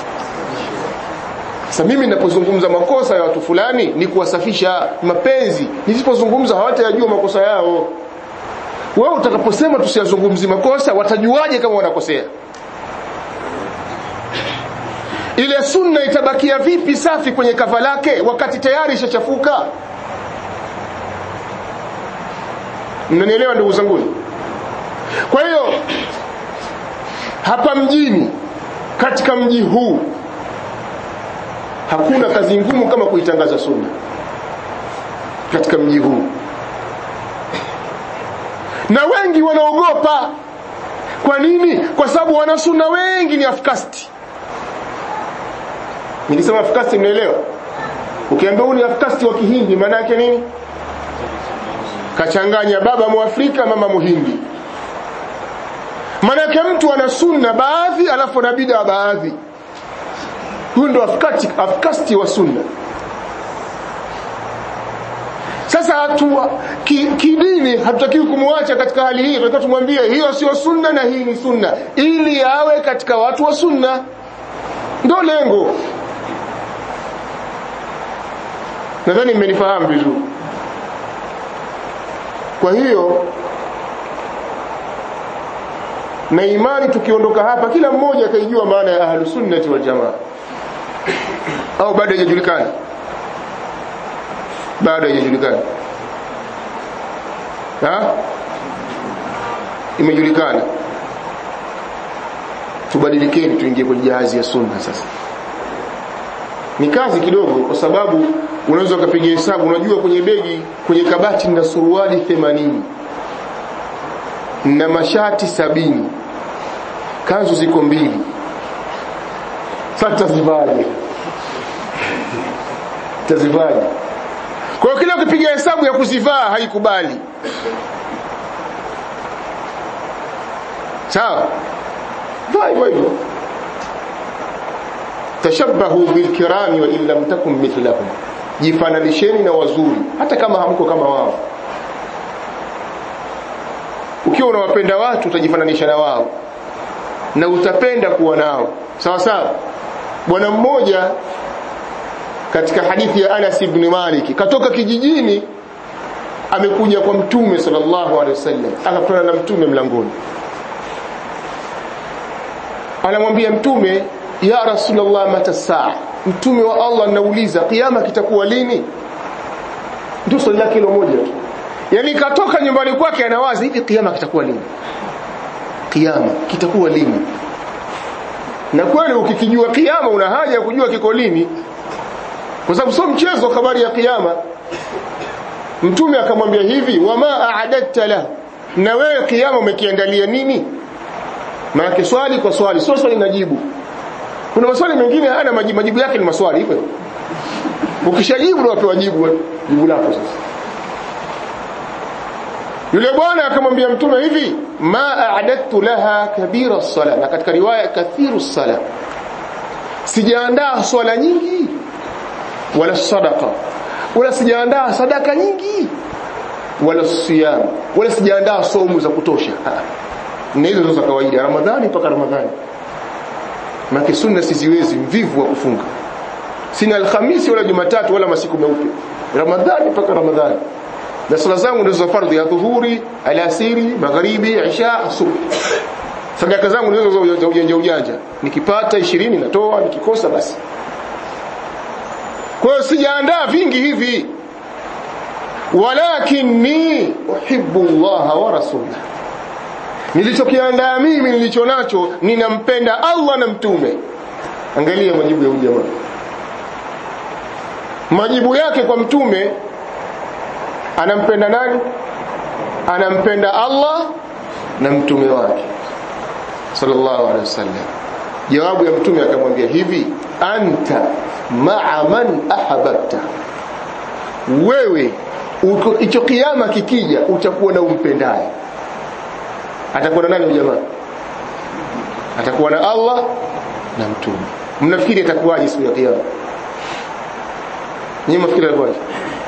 sasa mimi ninapozungumza makosa ya watu fulani ni kuwasafisha mapenzi nisipozungumza hawatayajua makosa yao wewe utakaposema tusiyazungumzi makosa watajuaje kama wanakosea ile sunna itabakia vipi safi kwenye kava lake wakati tayari ishachafuka mnanielewa ndugu zangu kwa hiyo hapa mjini katika mji huu hakuna kazi ngumu kama kuitangaza sunna katika mji huu na wengi wanaogopa kwa nini kwa sababu wanasunna wengi ni afkasti nikisema afkasti mnaelewa ukiambia huyu ni afkasti wa kihindi maana yake nini kachanganya baba muafrika mama muhindi maana yake mtu ana sunna baadhi alafu na bid'a baadhi huyu ndo afkati afkasti wa sunna sasa hatua kidini ki hatutakiwi kumwacha katika hali hii tunataka tumwambie hiyo sio sunna na hii ni sunna ili awe katika watu wa sunna ndo lengo nadhani mmenifahamu vizuri kwa hiyo na imani tukiondoka hapa kila mmoja akaijua maana ya ahlus sunnati wal jamaa au bado haijajulikana bado haijajulikana ha imejulikana tubadilikeni tuingie kwenye jahazi ya sunna sasa ni kazi kidogo kwa sababu unaweza ukapiga hesabu unajua kwenye begi kwenye kabati na suruali 80 na mashati sabini kanzu ziko mbili sasa tazivaje tazivaje kwa hiyo kila ukipiga hesabu ya kuzivaa haikubali sawa kaa hivyo hivyo tashabbahu bilkirami wa in lam takun mithlahum jifananisheni na wazuri hata kama hamko kama wao ukiwa unawapenda watu utajifananisha na wao na utapenda kuwa nao sawa sawa bwana mmoja katika hadithi ya Anas ibn Malik katoka kijijini amekuja kwa mtume sallallahu alaihi wasallam akakutana na mtume mlangoni anamwambia mtume ya rasulullah mata saa mtume wa Allah anauliza kiyama kitakuwa lini ndio swali lake hilo moja tu yani katoka nyumbani kwake anawaza hivi kiyama kitakuwa lini kiyama kitakuwa lini na kweli ukikijua kiyama una haja ya kujua kiko lini kwa sababu sio mchezo habari ya kiyama mtume akamwambia hivi wama a'adatta la na wewe kiyama umekiandalia nini maana swali kwa swali sio swali najibu kuna maswali mengine hayana majibu majibu yake ni maswali hivyo ukishajibu ndio wapewa jibu jibu lako sasa yule bwana akamwambia mtume hivi ma a'adattu laha kabira sala na katika riwaya kathiru sala sijaandaa swala nyingi wala sadaqa wala sijaandaa sadaka nyingi wala siyam wala sijaandaa somu za kutosha na hizo za kawaida ramadhani mpaka ramadhani maana sunna siziwezi mvivu wa kufunga sina alhamisi wala jumatatu wala masiku meupe ramadhani mpaka ramadhani na sala zangu ndizo za fardhi ya dhuhuri alasiri magharibi isha asubuhi sadaka zangu ndizo za ujanja ujanja nikipata 20 natoa nikikosa basi kwa hiyo sijaandaa vingi hivi walakinni uhibbu Allah wa rasulahu nilichokiandaa mimi nilicho nacho ninampenda Allah na mtume angalia majibu ya jamaa majibu yake kwa mtume anampenda nani anampenda Allah na mtume wake sallallahu alaihi wasallam jawabu ya mtume akamwambia hivi anta ma'a man ahabbta wewe hicho kiyama kikija utakuwa na umpendaye atakuwa na nani jamaa atakuwa na Allah na mtume mnafikiri atakuwaje siku ya kiyama nyinyi mnafikiri atakuwaje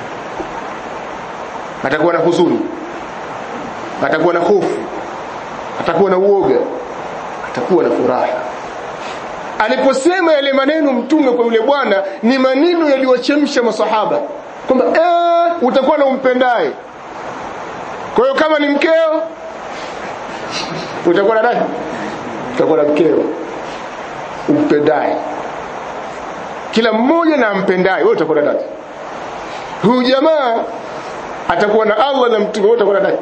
atakuwa na huzuni atakuwa na hofu atakuwa na uoga atakuwa na furaha aliposema yale maneno mtume kwa yule bwana ni maneno yaliyochemsha masahaba kwamba eh utakuwa na umpendaye kwa hiyo kama ni mkeo utakuwa na nani utakuwa na mkeo umpendaye kila mmoja na ampendaye wewe utakuwa na nani huyu jamaa atakuwa na Allah na mtume wewe utakuwa na nani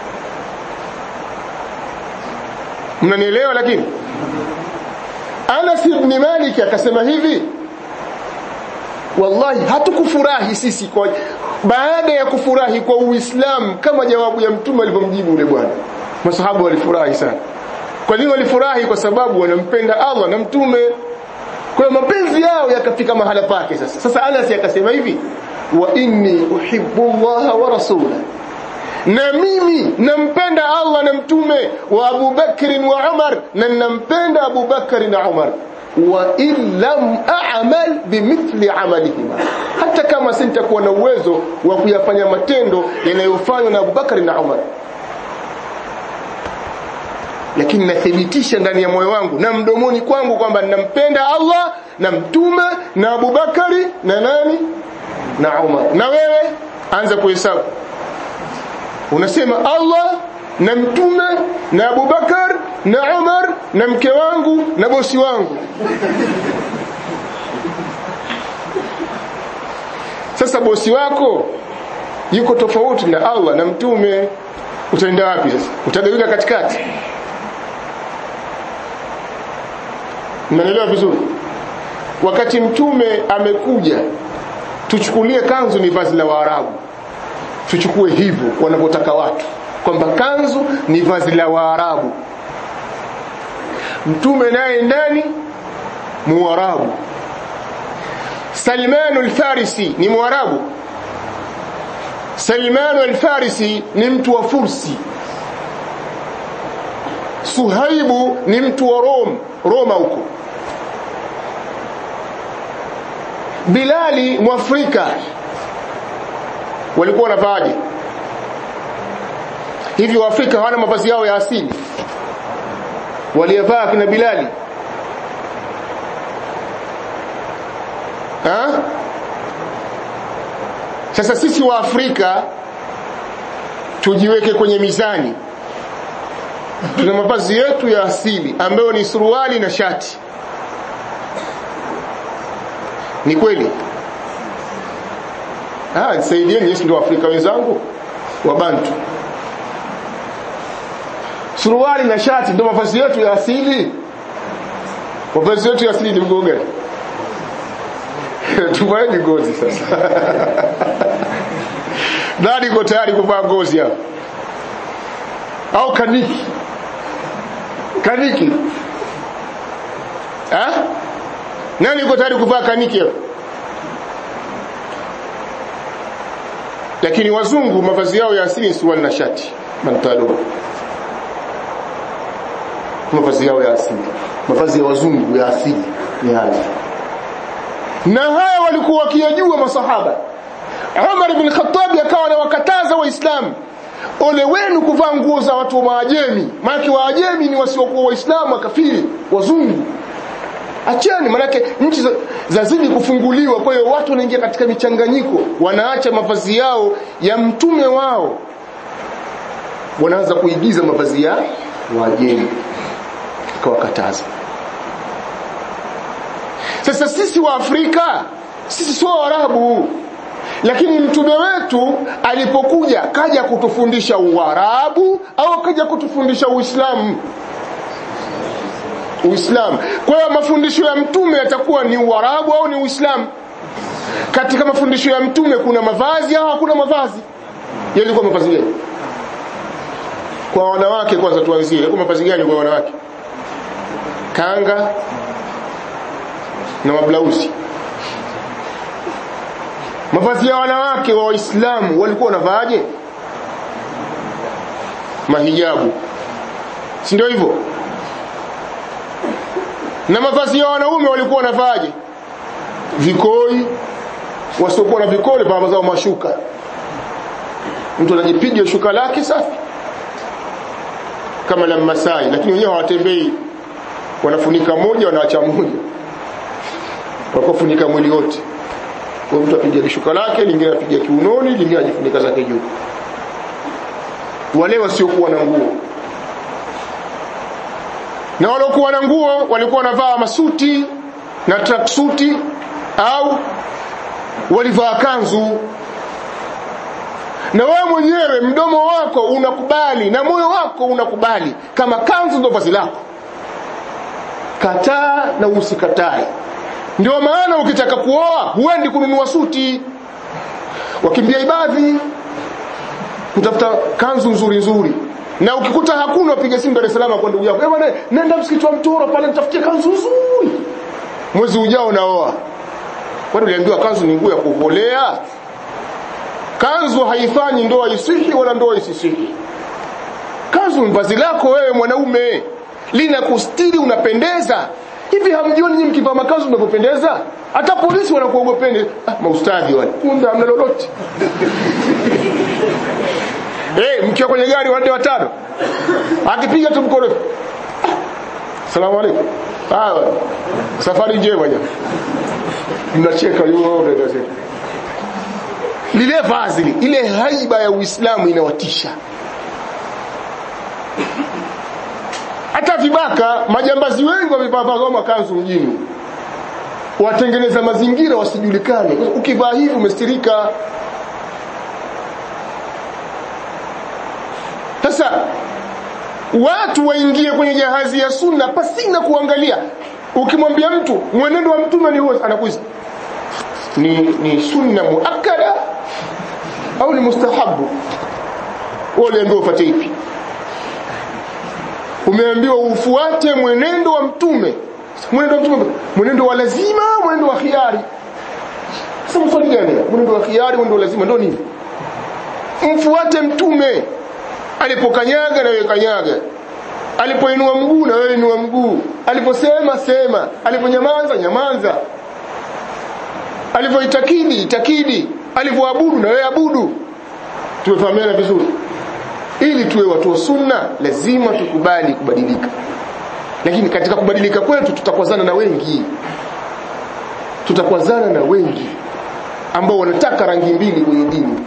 mnanielewa lakini Anas ibn Malik akasema hivi wallahi hatukufurahi sisi kwa baada ya kufurahi kwa Uislamu kama jawabu ya mtume alivyomjibu yule bwana masahabu walifurahi sana kwa nini walifurahi kwa sababu wanampenda Allah na mtume kwa hiyo mapenzi yao yakafika mahala pake sasa sasa Anas akasema hivi wa inni uhibbu Allah wa rasulahu na mimi nampenda Allah na mtume wa Abu Bakr wa Umar na nampenda Abu Bakr na Umar wa in lam a'mal bimithli amalihima hata kama sintakuwa na uwezo wa kuyafanya matendo yanayofanywa na Abu Bakr na Umar lakini nathibitisha ndani ya moyo wangu na mdomoni kwangu kwamba ninampenda Allah na mtume na Abu Bakari na nani na Umar na wewe anza kuhesabu unasema Allah na mtume na Abu Bakar na Umar na mke wangu na bosi wangu sasa bosi wako yuko tofauti na Allah na mtume utaenda wapi sasa utagawika katikati mnaelewa vizuri wakati mtume amekuja tuchukulie kanzu ni vazi la waarabu tuchukue hivyo wanavyotaka watu kwamba kanzu ni vazi la waarabu mtume naye ndani muarabu Salmanu al-Farisi ni muarabu Salmanu al-Farisi ni mtu wa Fursi Suhaibu ni mtu wa Rome, Roma huko. Bilali Mwafrika walikuwa wanavaaje? Hivi Waafrika hawana mavazi yao ya asili waliyavaa kina Bilali? Ha? Sasa sisi wa Afrika tujiweke kwenye mizani. Tuna mavazi yetu ya asili ambayo ni suruali na shati. Ni kweli? Ah, nisaidieni Yesu ndio Afrika wenzangu wa Bantu. Suruali na shati ndio mavazi yetu ya asili. Mavazi yetu ya asili ni mgoga. Tuvae ngozi sasa. Nani yuko tayari kuvaa ngozi hapa? Au kaniki? Kaniki? Ha? Nani yuko tayari kuvaa kaniki hapa? Lakini wazungu mavazi yao ya asili ni suruali na shati, pantalo. Mavazi yao ya asili. Mavazi ya wazungu ya asili ni haya. Na haya walikuwa wakiyajua masahaba. Umar ibn Khattab akawa anawakataza Waislamu, ole wenu kuvaa nguo za watu wa Maajemi, maana Waajemi ni wasiokuwa Waislamu, wakafiri, wazungu. Acheni, maanake nchi zazidi kufunguliwa, kwa hiyo watu wanaingia katika michanganyiko, wanaacha mavazi yao ya mtume wao, wanaanza kuigiza mavazi ya Waajemi. Akawakataza. Sasa sisi wa Afrika sisi sio Waarabu, lakini mtume wetu alipokuja kaja kutufundisha Uarabu au kaja kutufundisha Uislamu? Uislamu. Kwa hiyo mafundisho ya mtume yatakuwa ni Uarabu au ni Uislamu? Katika mafundisho ya mtume kuna mavazi au hakuna mavazi? Yalikuwa mavazi gani? Kwa wanawake kwanza tuanzie, yalikuwa mavazi gani kwa wanawake? Kanga na mablausi. Mavazi ya wanawake wa Waislamu walikuwa wanavaaje? Mahijabu, si ndio hivyo? Na mavazi ya wanaume walikuwa wanavaaje? Vikoi, wasiokuwa na vikoi pamoja zao mashuka. Mtu anajipiga shuka lake safi kama la Masai, lakini wenyewe hawatembei, wanafunika moja, wanaacha moja, wakafunika mwili wote kwa mtu apiga shuka lake, lingine apiga kiunoni, lingine ajifunika zake juu. Wale wasiokuwa na nguo na waliokuwa na nguo walikuwa wanavaa masuti na tracksuti au walivaa kanzu. Na wewe mwenyewe mdomo wako unakubali na moyo wako unakubali kama kanzu ndio vazi lako, kataa na usikatae. Ndio maana ukitaka kuoa huendi kununua suti, wakimbia ibadhi kutafuta kanzu nzuri nzuri, na ukikuta hakuna, upige simu Dar es Salaam kwa ndugu yako, eh bwana, nenda msikiti wa Mtoro pale nitafutie kanzu nzuri, mwezi ujao naoa. Kwani uliambiwa kanzu ni nguo ya kuvolea? Kanzu haifanyi ndoa isihi wala ndoa isisihi. Kanzu ni vazi lako wewe mwanaume, lina kustiri, unapendeza hivi hamjioni nyinyi mkivaa makazu mnavyopendeza? Hata polisi wanakuogopeni. Ah, maustadhi wale, kumbe hamna lolote. Eh, hey, mkiwa kwenye gari wanne watano, akipiga tu mkono, salamu alaykum, ah, safari njema jamaa, mnacheka yote lile vazi ile haiba ya Uislamu inawatisha. hata vibaka majambazi wengi wamevaa makanzu mjini watengeneza mazingira wasijulikane ukivaa hivi umestirika sasa watu waingie kwenye jahazi ya sunna pasina kuangalia ukimwambia mtu mwenendo wa mtume ni huo anakuiza ni, ni sunna muakkada au ni mustahabu wale ndio ufuate ipi umeambiwa ufuate mwenendo wa mtume mwenendo wa mtume mwenendo wa lazima mwenendo wa khiari sasa mfano gani mwenendo wa khiari mwenendo wa lazima ndio nini mfuate mtume alipokanyaga na wewe kanyaga alipoinua mguu na wewe inua mguu aliposema sema aliponyamaza nyamaza alivyoitakidi itakidi alivyoabudu na wewe abudu tumefahamiana vizuri ili tuwe watu wa sunna lazima tukubali kubadilika lakini katika kubadilika kwetu tutakwazana na wengi tutakwazana na wengi ambao wanataka rangi mbili kwenye dini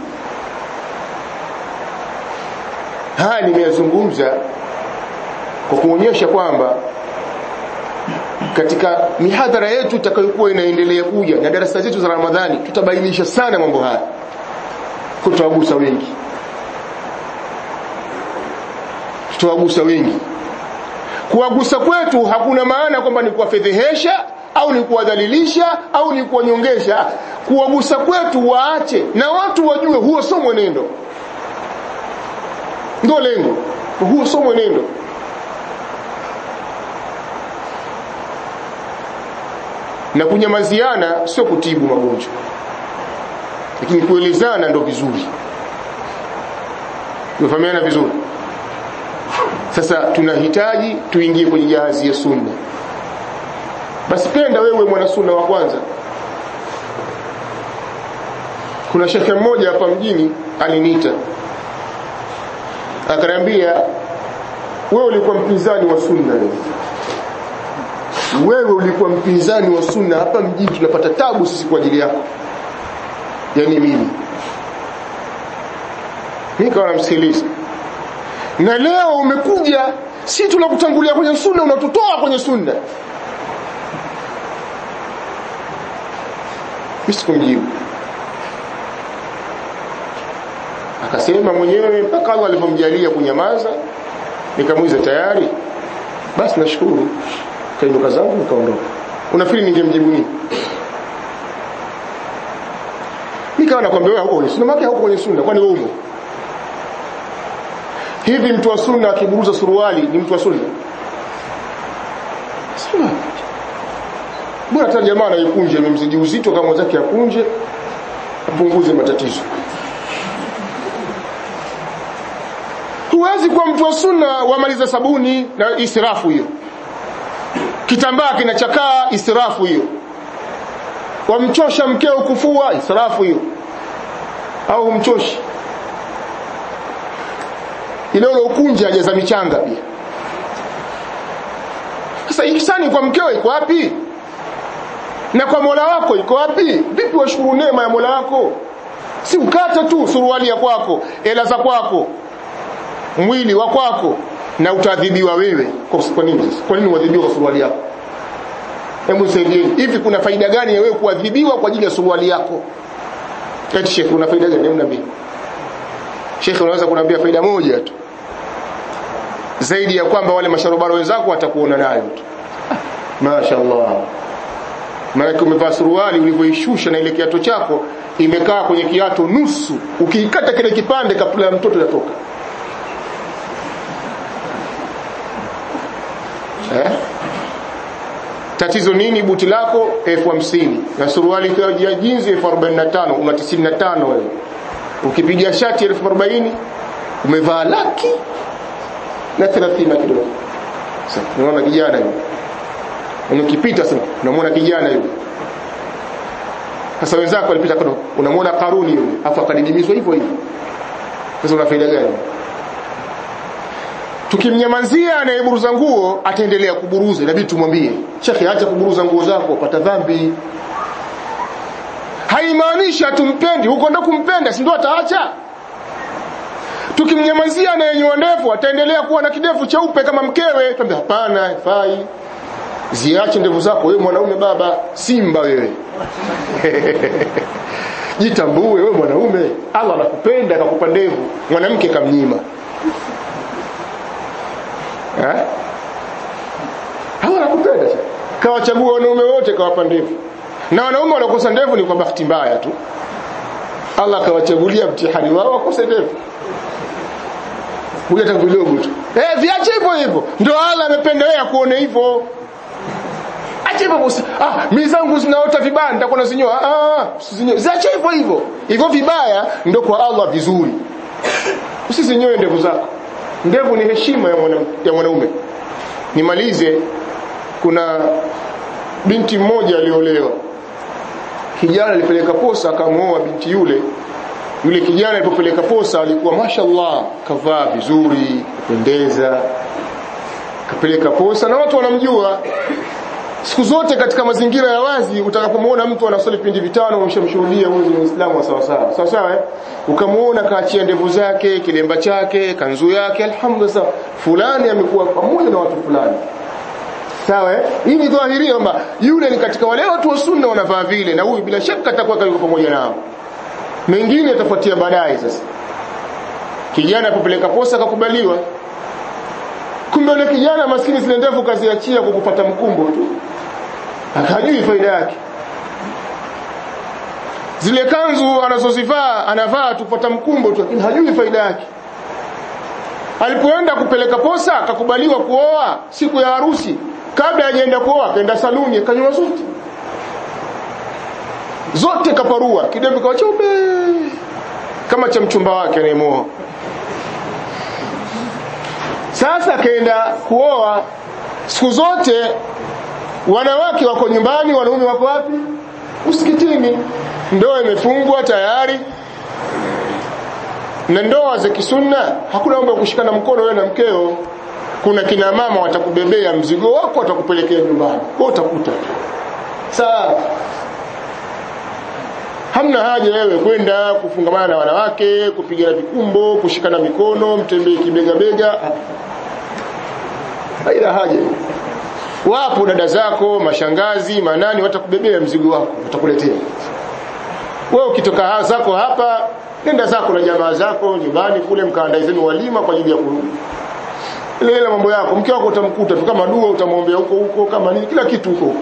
haya nimeyazungumza kwa kuonyesha kwamba katika mihadhara yetu itakayokuwa inaendelea kuja na darasa zetu za Ramadhani tutabainisha sana mambo haya kutawagusa wengi tutawagusa wengi kuwagusa kwetu hakuna maana kwamba ni kuwafedhehesha au ni kuwadhalilisha au ni kuwanyongesha kuwagusa kwetu waache na watu wajue huo sio mwenendo ndio lengo huo sio mwenendo na kunyamaziana sio kutibu magonjwa lakini kuelezana ndo vizuri tumefahamiana vizuri sasa tunahitaji tuingie kwenye jahazi ya sunna basi penda wewe mwana sunna wa kwanza kuna shekhe mmoja hapa mjini aliniita akaniambia wewe ulikuwa mpinzani wa sunna wewe wewe ulikuwa mpinzani wa sunna hapa mjini tunapata tabu sisi kwa ajili yako yani mimi nikawa namsikiliza na leo umekuja si tunakutangulia kwenye sunna unatutoa kwenye sunna mimi sikumjibu akasema mwenyewe mpaka Allah alipomjalia kunyamaza nikamuiza tayari basi nashukuru kainuka zangu nikaondoka unafikiri ningemjibu nini nikawa nakwambia wewe huko kwenye sunna maana huko kwenye sunna kwani wewe umo hivi mtu wa sunna akiburuza suruali ni mtu wa sunna sunna bora hata jamaa anayekunje amemzidi uzito kama mwenzake akunje apunguze matatizo huwezi kuwa mtu wa sunna wamaliza sabuni na israfu hiyo kitambaa kinachakaa israfu hiyo wamchosha mkeo kufua israfu hiyo au humchoshi ile ile ukunja hajaza michanga pia sasa ihsani kwa mkeo iko wapi na kwa Mola wako iko wapi vipi washukuru neema ya Mola wako si ukate tu suruali ya kwako ela za kwako mwili wa kwako na utaadhibiwa wewe kwa nini kwa nini uadhibiwa kwa suruali yako hebu nisaidieni hivi kuna faida gani ya wewe kuadhibiwa kwa ajili ya suruali yako eti shekhi kuna faida gani hebu niambie shekhi unaweza kuniambia faida moja tu zaidi ya kwamba wale masharobaro wenzako watakuona nayo tu mashaallah maana umevaa suruali ulivyoishusha na ile kiato chako imekaa kwenye kiato nusu ukiikata kile kipande kapula ya mtoto yatoka eh? tatizo nini buti lako elfu hamsini na suruali ya jinzi elfu arobaini na tano una tisini na tano wewe ukipiga shati elfu arobaini umevaa laki na thelathini na kidogo unaona kijana yule ukipita sasa unamwona kijana yule sasa wenzako walipita kando unamwona karuni yule afu akadidimizwa hivyo hivyo sasa una faida gani tukimnyamazia anayeburuza nguo ataendelea kuburuza inabidi tumwambie shekhe acha kuburuza nguo zako pata dhambi haimaanishi hatumpendi huko ndo kumpenda si ndio ataacha tukimnyamazia anayenyoa ndevu ataendelea kuwa na kidevu cheupe kama mkewe tuambia hapana haifai ziache ndevu zako wewe mwanaume baba simba wewe jitambue wewe mwanaume Allah anakupenda akakupa ndevu mwanamke kamnyima eh Allah anakupenda kawachagua wanaume wote kawapa ndevu na wanaume wanakosa ndevu ni kwa bahati mbaya tu Allah akawachagulia mtihani wao wakose ndevu kuja tangu kidogo tu eh viache hivyo hivyo ndio Allah amependelea kuone hivyo acha hivyo ah mimi zangu zinaota vibaya nitakuwa nazinyoa ah usizinyoe ziache hivyo hivyo hivyo vibaya ndio kwa Allah vizuri usizinyoe ndevu zako ndevu ni heshima ya mwana, ya mwanaume nimalize kuna binti mmoja aliolewa kijana alipeleka posa akamwoa binti yule yule kijana alipopeleka posa alikuwa mashallah kavaa vizuri kupendeza kapeleka posa na watu wanamjua siku zote katika mazingira ya wazi utakapomuona mtu anasali vipindi vitano umeshamshuhudia huyu ni Muislamu wa sawa sawa sawa sawa eh ukamuona kaachia ndevu zake kilemba chake kanzu yake alhamdulillah fulani amekuwa pamoja na watu fulani sawa eh hii ni dhahiria kwamba yule ni katika wale watu wa sunna wanavaa vile na huyu bila shaka atakuwa yuko pamoja nao mengine yatafuatia baadaye sasa kijana kupeleka posa akakubaliwa kumbe yule kijana maskini zile ndevu kaziachia kwa kupata mkumbo tu akajui faida yake zile kanzu anazozivaa anavaa tupata mkumbo tu lakini hajui faida yake alipoenda kupeleka posa akakubaliwa kuoa siku ya harusi kabla hajaenda kuoa akaenda saluni akanywa zote zote kaparua kidevu kawa cheupe kama cha mchumba wake anayemoa sasa akaenda kuoa siku zote wanawake wako nyumbani wanaume wako wapi msikitini ndoa imefungwa tayari na ndoa za kisunna hakuna mambo ya kushikana mkono wewe na mkeo kuna kina mama watakubebea mzigo wako watakupelekea nyumbani kwa utakuta sawa hamna haja wewe kwenda kufungamana na wanawake kupigana vikumbo kushikana mikono mtembee kibega bega haina haja wapo dada zako mashangazi manani watakubebea mzigo wako watakuletea wewe ukitoka zako hapa nenda zako na jamaa zako nyumbani kule mkaandae zenu walima kwa ajili ya kurudi ile ile mambo yako mke wako utamkuta tu kama dua utamwombea huko huko kama nini kila kitu huko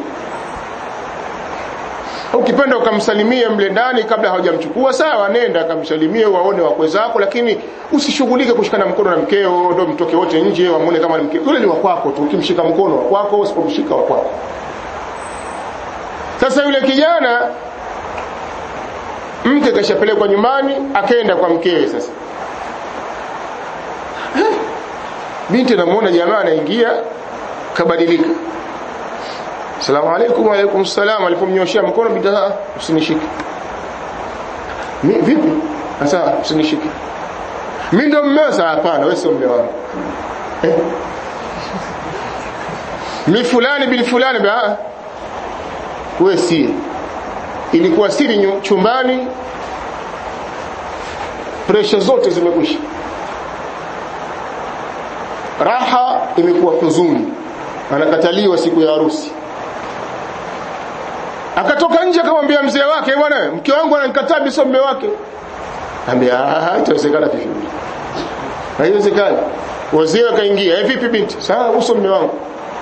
ukipenda ukamsalimie mle ndani kabla hawajamchukua sawa nenda akamsalimie waone wakwe zako lakini usishughulike kushikana mkono na mkeo ndio mtoke wote nje wamuone kama ni mkeo yule ni wakwako tu ukimshika mkono wakwako usipomshika wakwako sasa yule kijana mke kashapelekwa nyumbani akaenda kwa mkewe sasa binti anamuona jamaa anaingia kabadilika Asalamu alaykum wa alaykum salam alipomnyoshia mkono bidhaa usinishike. Mi vipi? Sasa usinishike. Mimi ndo mmeo sasa hapana wewe sio mume wangu. Eh? Mi fulani bin fulani ba wewe si. Ilikuwa siri chumbani presha zote zimekwisha. Raha imekuwa huzuni. Anakataliwa siku ya harusi akatoka nje akamwambia mzee wake bwana mke wangu ananikataa biso mume wake ambia ah itawezekana vipi haiwezekani wazee akaingia eh vipi binti sawa uso mume wangu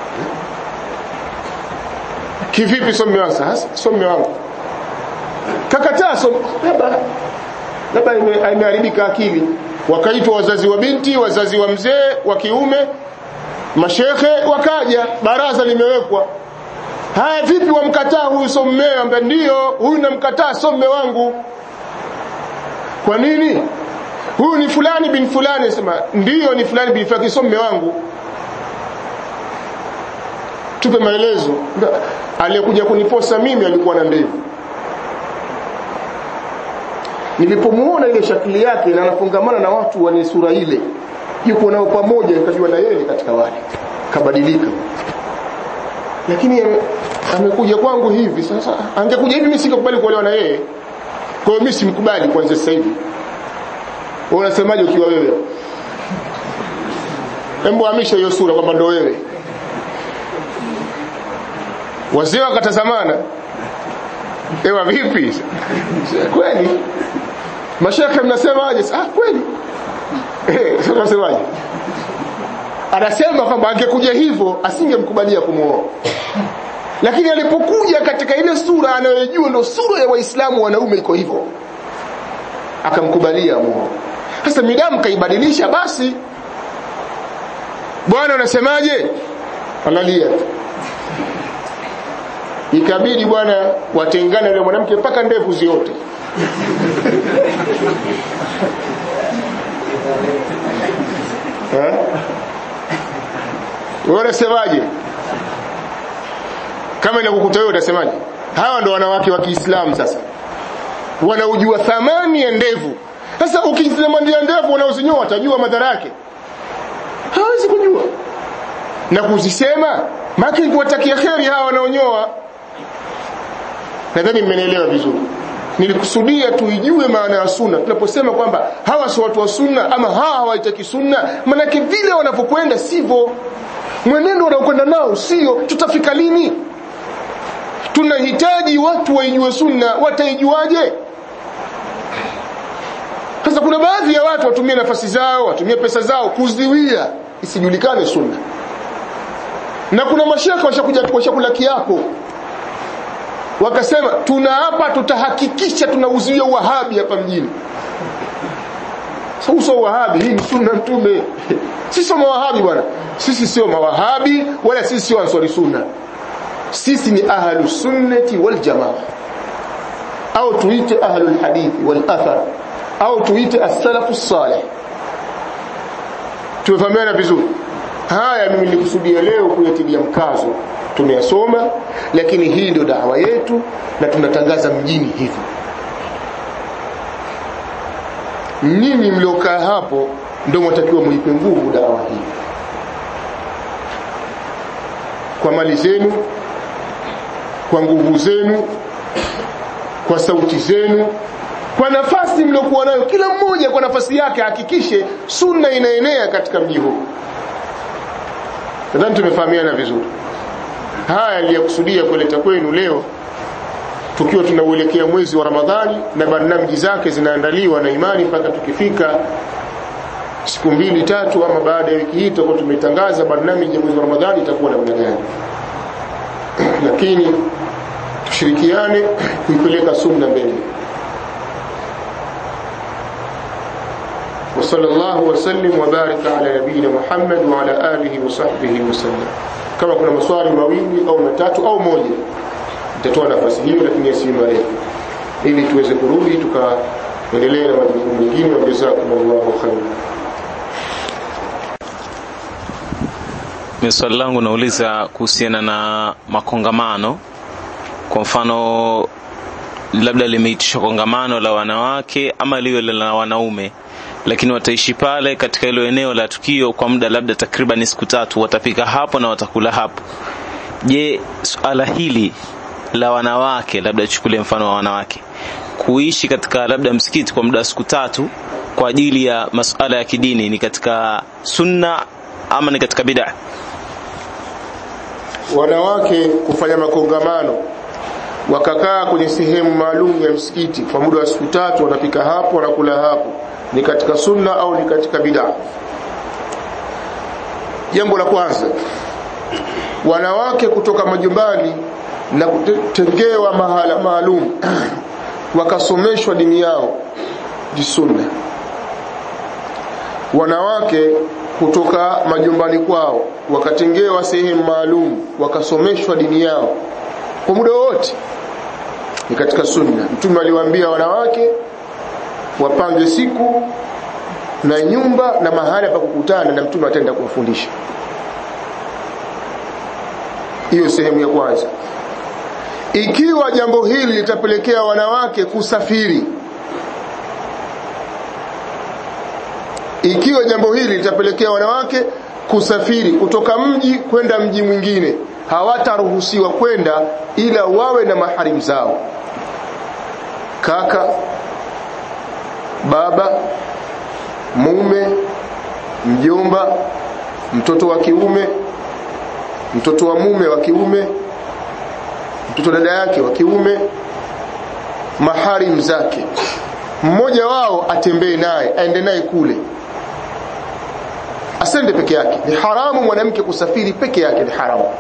kivipi so mume wangu sasa so mume wangu kakataa so labda labda imeharibika akili wakaitwa wazazi wa binti wazazi wa mzee wa kiume mashekhe wakaja baraza limewekwa haya vipi wamkataa huyu so mmeo ambaye ndio huyu namkataa so mme wangu kwa nini huyu ni fulani bin fulani sema ndio ni fulani bin fulani so mme wangu tupe maelezo aliyekuja kuniposa mimi alikuwa na ndevu nilipomuona ile shakili yake na anafungamana na watu wenye sura ile yuko nao pamoja nikajua na yeye katika wale kabadilika lakini amekuja kwangu hivi sasa angekuja hivi mimi singekubali kuolewa na yeye kwa hiyo mimi simkubali kwanza sasa hivi wewe unasemaje ukiwa wewe hebu hamisha hiyo sura kwamba ndo wewe wazee wakatazamana ewa vipi kweli mashaka mnasemaje ah kweli eh sasa unasemaje anasema kwamba angekuja hivyo asingemkubalia kumuoa lakini alipokuja katika ile sura anayojua ndo sura ya waislamu wanaume iko hivyo akamkubalia muoa sasa midamu kaibadilisha basi bwana unasemaje analia ikabidi bwana watengane yule mwanamke mpaka ndevu ziote eh wewe unasemaje kama inakukuta wewe utasemaje hawa ndo wanawake wa Kiislamu sasa wanaujua thamani ya ndevu sasa ukisema ndio ndevu wanaozinyoa watajua madhara yake hawezi kujua na kuzisema maki kuwatakia kheri hawa wanaonyoa nadhani mmenielewa vizuri nilikusudia tuijue maana ya sunna tunaposema kwamba hawa si watu wa sunna ama hawa hawaitaki sunna manake vile wanavyokwenda sivyo mwenendo wanaokwenda nao sio tutafika lini tunahitaji watu waijue sunna wataijuaje sasa kuna baadhi ya watu watumie nafasi zao watumie pesa zao kuziwia isijulikane sunna na kuna mashaka washakuja washakula kiapo wakasema tuna hapa tutahakikisha tunauzuia uwahabi hapa mjini sasa so, wahabi hii ni sunna mtume sisi sio mawahabi bwana sisi sio mawahabi wala sisi sio answari sunna sisi ni ahlu sunnati wal jamaa au tuite ahlu hadithi wal athar au tuite as-salafu salih tumefahamiana vizuri haya mimi nilikusudia leo kuyatilia mkazo tumeyasoma lakini hii ndio dawa yetu na tunatangaza mjini hivyo nyinyi mliokaa hapo ndio mwatakiwa muipe nguvu dawa hii kwa mali zenu kwa nguvu zenu kwa sauti zenu kwa nafasi mliokuwa nayo kila mmoja kwa nafasi yake hakikishe sunna inaenea katika mji huu nadhani tumefahamiana vizuri haya niliyakusudia kuleta kwenu leo tukiwa tunauelekea mwezi wa Ramadhani na barnamiji zake zinaandaliwa na imani mpaka tukifika siku mbili tatu ama baada ya wiki hii tutakuwa tumetangaza barnamiji ya mwezi wa Ramadhani itakuwa namna gani lakini tushirikiane kuipeleka sunna mbele وصلى الله وسلم وبارك على نبينا محمد وعلى آله وصحبه وسلم kama kuna maswali mawili au matatu au moja nitatoa nafasi hiyo lakini yasiwe marefu ili tuweze kurudi tukaendelea na majukumu mengine wa jazakumullahu khairan Mimi swali langu nauliza kuhusiana na makongamano kwa mfano labda limeitishwa kongamano la wanawake ama liwe la wanaume lakini wataishi pale katika hilo eneo la tukio kwa muda labda takriban siku tatu watapika hapo na watakula hapo je suala hili la wanawake labda chukulie mfano wa wanawake kuishi katika labda msikiti kwa muda wa siku tatu kwa ajili ya masuala ya kidini ni katika sunna ama ni katika bid'a wanawake kufanya makongamano wakakaa kwenye sehemu maalum ya msikiti kwa muda wa siku tatu wanapika hapo wanakula hapo ni katika sunna au ni katika bid'a jambo la kwanza wanawake kutoka majumbani na kutengewa mahala maalum wakasomeshwa dini yao ni sunna wanawake kutoka majumbani kwao wakatengewa sehemu maalum wakasomeshwa dini yao kwa muda wote ni katika sunna mtume aliwaambia wanawake wapange siku na nyumba na mahali pa kukutana na mtume ataenda kuwafundisha hiyo sehemu ya kwanza ikiwa jambo hili litapelekea wanawake kusafiri ikiwa jambo hili litapelekea wanawake kusafiri kutoka mji kwenda mji mwingine hawataruhusiwa kwenda ila wawe na maharimu zao kaka baba mume mjomba mtoto wa kiume mtoto wa mume wa kiume mtoto dada yake wa kiume maharim zake mmoja wao atembee naye aende naye kule asende peke yake ni haramu mwanamke kusafiri peke yake ni haramu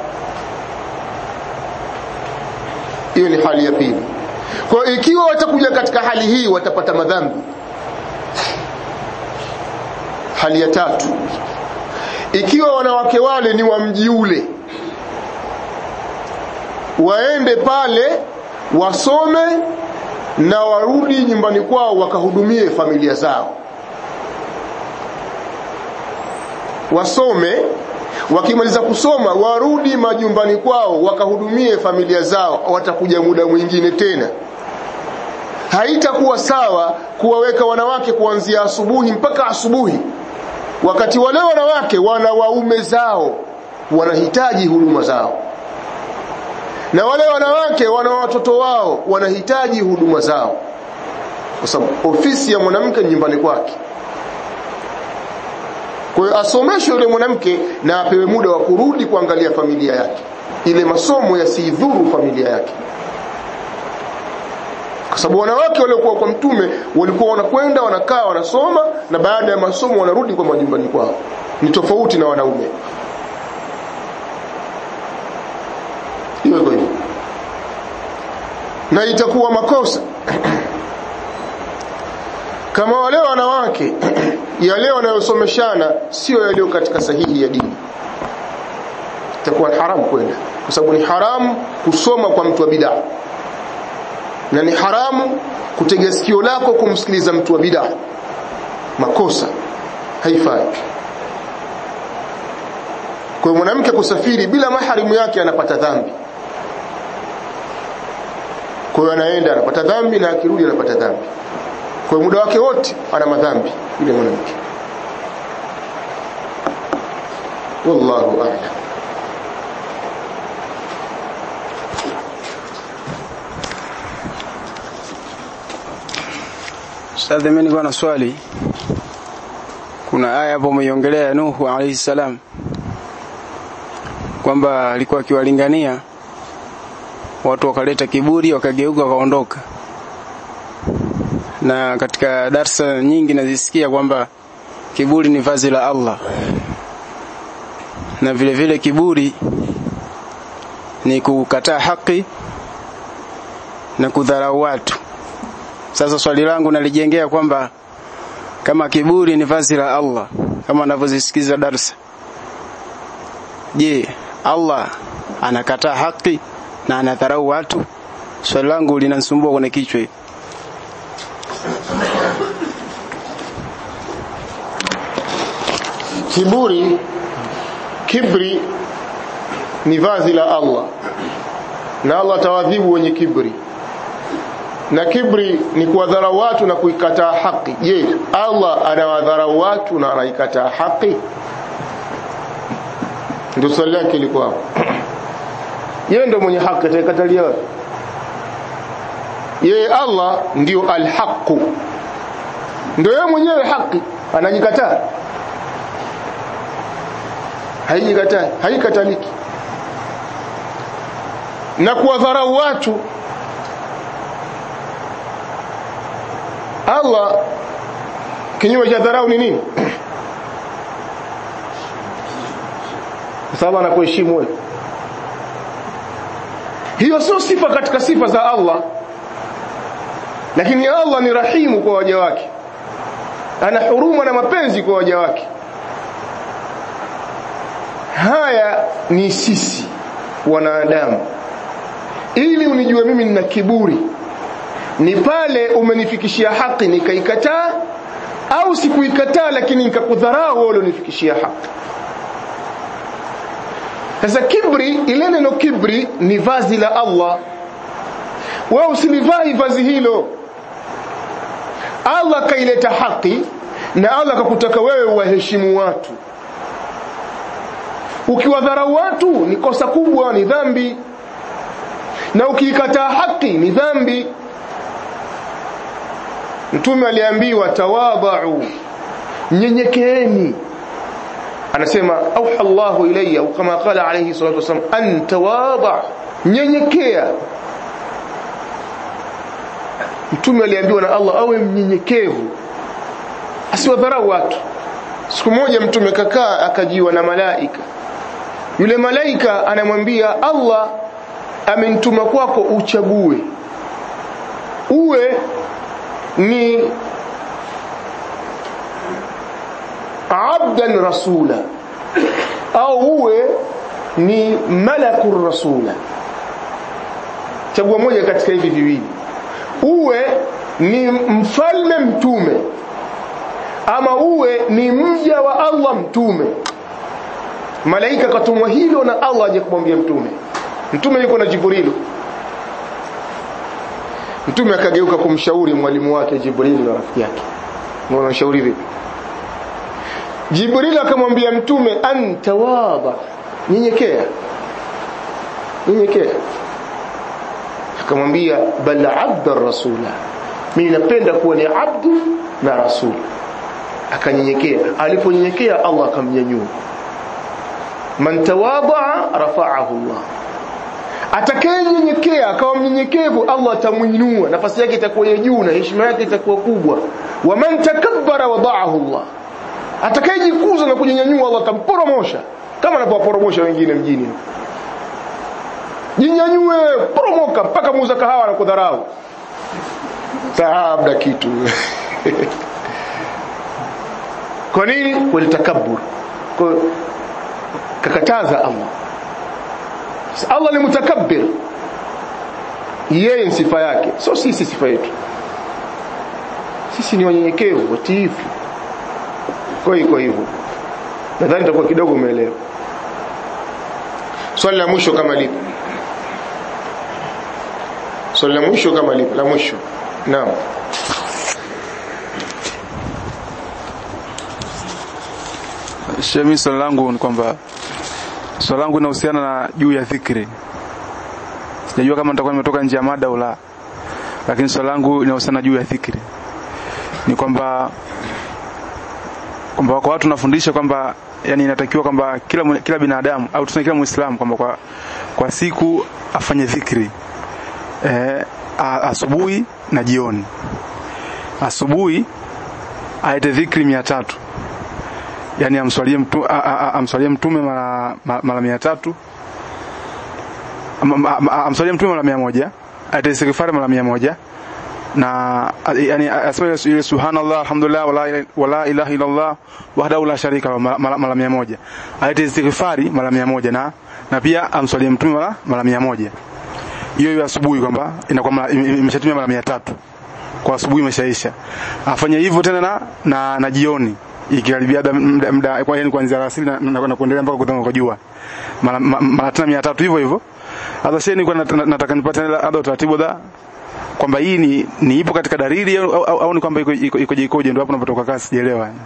hiyo ni hali ya pili kwa ikiwa watakuja katika hali hii watapata madhambi hali ya tatu ikiwa wanawake wale ni wa mji ule waende pale wasome na warudi nyumbani kwao wakahudumie familia zao wasome wakimaliza kusoma warudi majumbani kwao wakahudumie familia zao watakuja muda mwingine tena haitakuwa sawa kuwaweka wanawake kuanzia asubuhi mpaka asubuhi wakati wale wanawake wana waume zao wanahitaji huduma zao na wale wanawake wana watoto wao wanahitaji huduma zao kwa sababu ofisi ya mwanamke ni nyumbani kwake kwa hiyo asomeshwe yule mwanamke na apewe muda wa kurudi kuangalia familia yake ile masomo yasiidhuru familia yake kwa sababu wanawake waliokuwa kwa mtume walikuwa wanakwenda wanakaa wanasoma na baada ya masomo wanarudi kwa majumbani kwao ni tofauti na wanaume hiyo iko hivyo na itakuwa makosa kama wale wanawake yale wanayosomeshana sio yaliyo katika sahihi ya dini itakuwa haramu kwenda kwa sababu ni haramu kusoma kwa mtu wa bid'a na ni haramu kutega sikio lako kumsikiliza mtu wa bid'a makosa haifai kwa mwanamke kusafiri bila maharimu yake anapata dhambi kwa hiyo anaenda anapata dhambi na akirudi anapata dhambi kwa muda wake wote ana madhambi yule mwanamke wallahu a'lam Ustadhi, mimi nilikuwa na swali. Kuna aya hapo umeiongelea ya Nuhu alayhi salam kwamba alikuwa akiwalingania watu, wakaleta kiburi, wakageuka, wakaondoka. Na katika darsa nyingi nazisikia kwamba kiburi ni vazi la Allah, na vile vile kiburi ni kukataa haki na kudharau watu. Sasa swali langu nalijengea kwamba kama kiburi ni vazi la Allah kama anavyozisikiza darsa, je, Allah anakataa haki na anadharau watu? Swali langu linanisumbua kwenye kichwa hivi. kiburi kibri ni vazi la Allah na Allah atawadhibu wenye kibri na kibri ni kuwadharau watu na kuikataa haki je Allah anawadharau watu na anaikataa haki ndio swali lake lilikuwa hapo yeye ndio mwenye haki ataikatalia wapi yeye Allah ndio alhaqu ndio yeye mwenyewe haki anajikataa haijikataa haikataliki na kuwadharau watu Allah kinyume cha dharau ni nini sababu anakuheshimu wewe hiyo sio sifa katika sifa za Allah lakini Allah ni rahimu kwa waja wake ana huruma na mapenzi kwa waja wake haya ni sisi wanadamu ili unijue mimi nina kiburi ni pale umenifikishia haki nikaikataa au sikuikataa lakini nikakudharau wewe ulionifikishia haki sasa kibri ile neno kibri ni vazi la Allah wewe usilivai vazi hilo Allah kaileta haki na Allah akakutaka wewe uwaheshimu watu ukiwadharau watu ni kosa kubwa ni dhambi na ukiikataa haki ni dhambi mtume aliambiwa tawadhau nyenyekeeni anasema auha Allahu ilayya kama qala alayhi salatu wasallam an tawadha nyenyekea mtume aliambiwa na Allah awe mnyenyekevu asiwadharau watu siku moja mtume kakaa akajiwa na malaika yule malaika anamwambia Allah amenituma kwako uchague uwe ni abdan rasula au uwe ni malakur rasula chagua moja katika hivi viwili uwe ni mfalme mtume ama uwe ni mja wa Allah mtume malaika katumwa hilo na Allah aje kumwambia mtume mtume yuko na Jibrilu mtume akageuka kumshauri mwalimu wake Jibril na rafiki yake mbona mshauri vipi Jibril akamwambia mtume anta wada nyenyekea nyenyekea akamwambia bal abda rasula mimi napenda kuwa ni abdu na rasul akanyenyekea aliponyenyekea Allah akamnyanyua man tawadaa rafa'ahu Allah atakayenyenyekea akawa mnyenyekevu Allah atamuinua nafasi yake itakuwa ya juu na heshima yake itakuwa kubwa wa man takabbara wada'ahu Allah atakayejikuza na kujinyanyua Allah atamporomosha kama anapowaporomosha wengine mjini jinyanyue poromoka mpaka muuza kahawa na kudharau taabda kitu kwa nini walitakabbur kwa kakataza Allah Allah ni mutakabbir yeye ni sifa yake sio sisi sifa yetu sisi ni wanyenyekevu watiifu kwa hiyo kwa hivyo nadhani itakuwa kidogo umeelewa swali la mwisho kama lipo swali la mwisho kama lipo la mwisho naam Shemi, swali langu ni kwamba swali langu linahusiana na juu ya dhikri. Sijajua kama nitakuwa nimetoka nje ya mada au la, lakini swali langu linahusiana juu ya dhikri. Ni kwamba kwamba kwa watu nafundisha kwamba yani inatakiwa kwamba kila mwe- kila binadamu au tuseme kila Muislamu kwamba kwa kwa siku afanye dhikri eh, a- asubuhi na jioni. Asubuhi aite dhikri mia tatu yani amswalie mtu, a- a- a- amswalie mtume mara ma- mara mia tatu Am- am- am- amswalie mtume mara mia moja aite istighfar mara mia moja na a- yani asema ile subhanallah alhamdulillah wala ila- wala ilaha illallah wahdahu la sharika lahu mara- mara mara mia moja aite istighfari mara mia moja na na pia amswalie mtume mara mara mia moja hiyo hiyo asubuhi kwamba inakuwa mara- ime- ime- imeshatumia mara mia tatu kwa asubuhi imeshaisha afanye hivyo tena na na, na jioni ikikaribia da- muda muda kwa yani kuanzia alasiri na, na, na kuendelea mpaka kutoka kwa jua mara ma- mara tena 300 hivyo hivyo sasa shehe nilikuwa nat- nataka nipate labda utaratibu da kwamba hii ni, ni ipo katika dalili au, au, au ni kwamba iko iko iko ikoje ndio hapo napotoka kasi sijaelewa yani.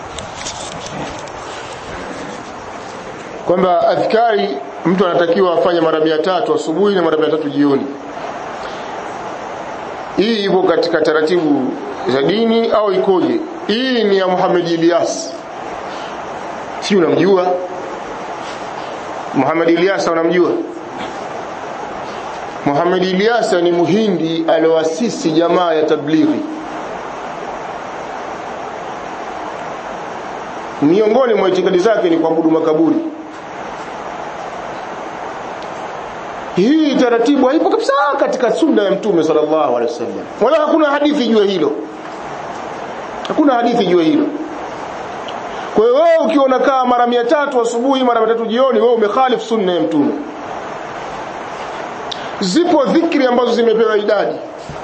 kwamba adhkari mtu anatakiwa afanye mara mia tatu asubuhi na mara mia tatu jioni hii ipo katika taratibu za dini au ikoje hii ni ya Muhammad Ilyas si unamjua Muhammad Ilyas unamjua Muhammad Ilyas ni muhindi alioasisi jamaa ya tablighi miongoni mwa itikadi zake ni kuabudu makaburi hii taratibu haipo kabisa katika sunna ya mtume sallallahu alaihi wasallam wala hakuna hadithi juu ya hilo hakuna hadithi juu ya hilo kwa hiyo wewe ukiwa unakaa mara 300 asubuhi mara 300 jioni wewe umekhalif sunna ya mtume zipo dhikri ambazo zimepewa idadi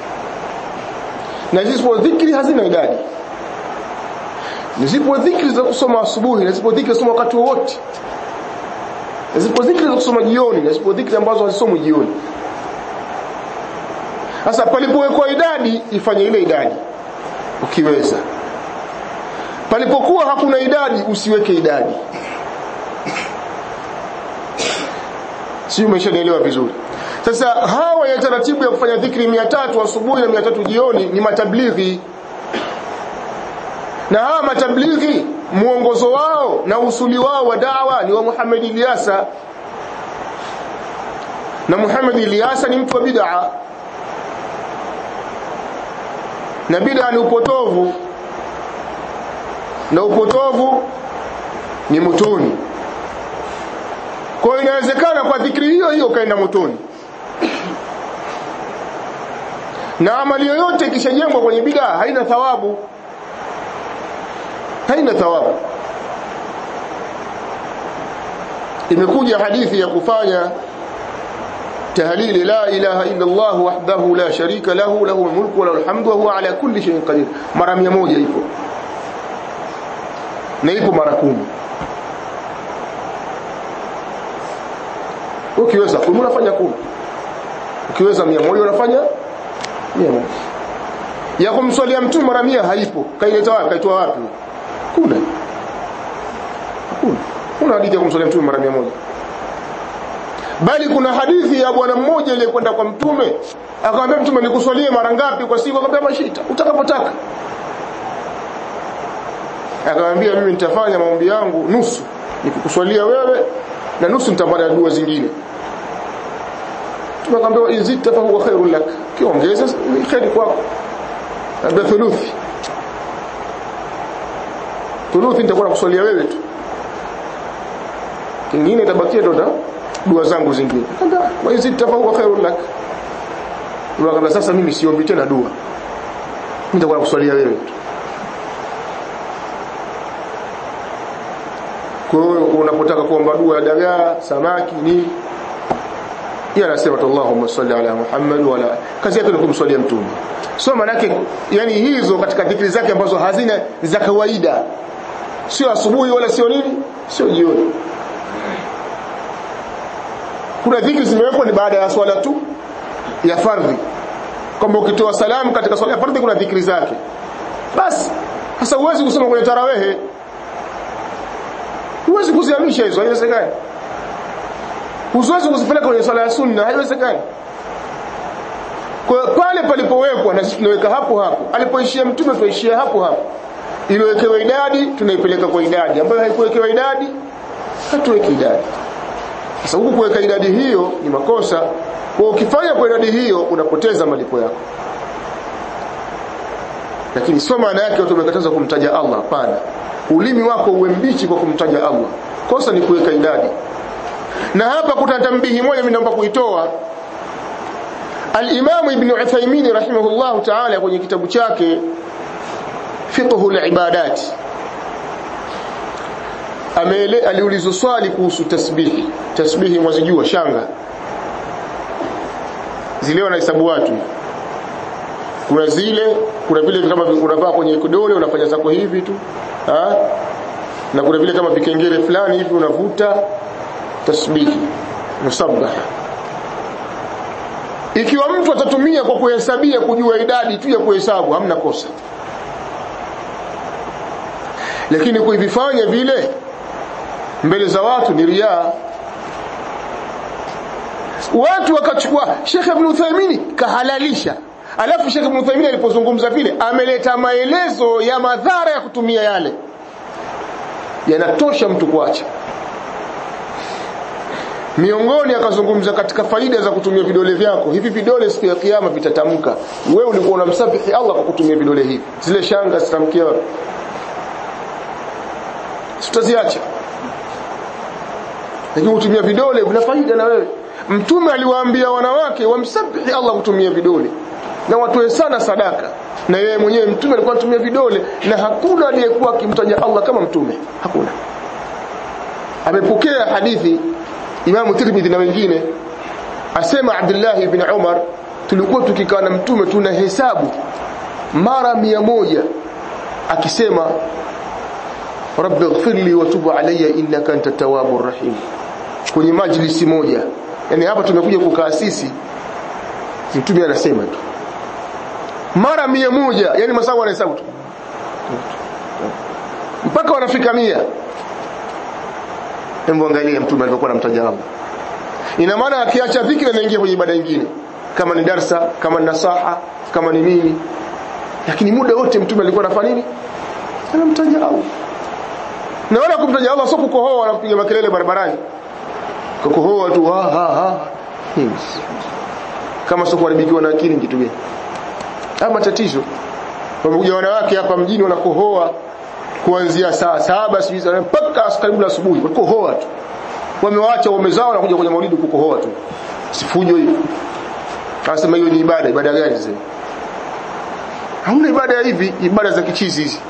na zipo dhikri hazina idadi na zipo dhikri za kusoma asubuhi na zipo dhikri za kusoma wakati wowote na zipo dhikri za kusoma jioni na zipo dhikri ambazo hazisomwi jioni sasa palipowekwa idadi ifanye ile idadi ukiweza palipokuwa hakuna idadi usiweke idadi si umeshanielewa vizuri sasa hawa ya taratibu ya kufanya dhikri 300 asubuhi na 300 jioni ni matablighi na hawa matablighi mwongozo wao na usuli wao wa dawa ni wa Muhammad Ilyasa na Muhammad Ilyasa ni mtu wa bid'a na bid'a ni upotovu na upotovu ni motoni kwa hiyo inawezekana kwa dhikri hiyo hiyo kaenda motoni na amali yoyote ikishajengwa kwenye bid'a haina thawabu haina thawabu imekuja hadithi ya kufanya tahlili la ilaha illa Allah wahdahu la sharika lahu lahu mulku wa lahu alhamdu wa huwa ala kulli shay'in qadir mara 100 ipo na ipo mara kumi ukiweza kumi unafanya kumi ukiweza mia moja unafanya mia moja ya kumswalia mtume mara mia haipo kaileta wapi kaitoa wapi kuna hakuna kuna hadithi ya kumswalia mtume mara mia moja bali kuna hadithi ya bwana mmoja aliyekwenda kwa mtume akamwambia mtume nikuswalie mara ngapi kwa siku akamwambia mashita utakapotaka akamwambia mimi nitafanya maombi yangu nusu nikikuswalia wewe na nusu nitafanya dua zingine tumekwambia izita fa huwa khairul lak kiongeza ni khairi kwako labda thuluthi thuluthi nitakuwa nakuswalia wewe tu kingine tabakia ndo dua zangu zingine wa izita fa huwa khairul lak Ndio sasa mimi siombi tena dua mimi nitakuwa nakuswalia wewe tu kwa hiyo unapotaka kuomba dua ya dagaa samaki ni yeye anasema Allahumma salli ala Muhammad wala kazi yake ni kumswalia mtume so manake yani hizo katika dhikri zake ambazo hazina za kawaida sio asubuhi wala sio nini sio jioni kuna dhikri zimewekwa ni baada ya swala tu ya fardhi kwamba ukitoa salamu katika swala ya fardhi kuna dhikri zake basi sasa huwezi kusoma kwenye tarawehe huwezi kuzihamisha hizo haiwezekani huwezi kuzipeleka kwenye swala ya sunna haiwezekani kwa pale palipowekwa na sisi tunaweka hapo hapo alipoishia mtume tunaishia hapo hapo iliyowekewa idadi tunaipeleka kwa idadi ambayo haikuwekewa idadi hatuweki idadi sasa huku kuweka idadi hiyo ni makosa kwa ukifanya kwa idadi hiyo unapoteza malipo yako lakini sio maana yake watu wamekataza kumtaja Allah hapana ulimi wako uwe mbichi kwa kumtaja Allah kosa ni kuweka idadi na hapa kuna tambihi moja mimi naomba kuitoa Al-Imam Ibn Uthaymeen rahimahullah ta'ala kwenye kitabu chake Fiqhul Ibadat amele aliulizwa swali kuhusu tasbihi tasbihi mwazijua shanga zile wanahesabu watu kuna zile kuna vile kama unavaa kwenye kidole unafanya zako hivi tu ha? na kuna vile kama vikengele fulani hivi unavuta tasbihi musabbaha ikiwa mtu atatumia kwa kuhesabia kujua idadi tu ya kuhesabu hamna kosa lakini kuivifanya vile mbele za watu ni riaa watu wakachukua Sheikh Ibn Uthaymeen kahalalisha alafu Sheikh Ibn Uthaymeen alipozungumza vile ameleta maelezo ya madhara ya kutumia yale yanatosha mtu kuacha miongoni akazungumza katika faida za kutumia vidole vyako hivi vidole siku ya kiyama vitatamka wewe ulikuwa unamsabihi Allah kwa kutumia vidole hivi zile shanga zitamkia wapi tutaziacha lakini kutumia vidole vina faida na wewe mtume aliwaambia wanawake wamsabihi Allah kutumia vidole na watoe sana sadaka na yeye mwenyewe mtume alikuwa anatumia vidole na hakuna aliyekuwa akimtaja Allah kama mtume hakuna amepokea hadithi Imamu Tirmidhi na wengine asema Abdullah ibn Umar tulikuwa tukikaa na mtume tuna hesabu mara mia moja akisema rabbi ighfirli wa tub alayya innaka anta tawwabur rahim kwenye majlisi moja yani hapa tumekuja kukaa sisi mtume anasema tu mara mia moja yani masaa wanahesabu tu mpaka wanafika mia hebu angalia mtume alivyokuwa anamtaja Allah ina maana akiacha dhikri anaingia kwenye ibada nyingine kama ni darsa kama ni nasaha kama ni nini lakini muda wote mtume alikuwa anafanya nini anamtaja Allah na wala kumtaja Allah sio kukohoa na kupiga makelele barabarani kukohoa tu ha ha ha kama sio kuharibikiwa na akili kitu gani ama tatizo wamekuja wanawake hapa mjini wanakohoa kuanzia saa saba sijui mpaka karibu na asubuhi wakohoa tu wamewaacha waume zao na kuja kwenye maulidi kukohoa tu sifujo hiyo anasema hiyo ni ibada ibada gani sasa hamna ibada ya hivi ibada za kichizi hizi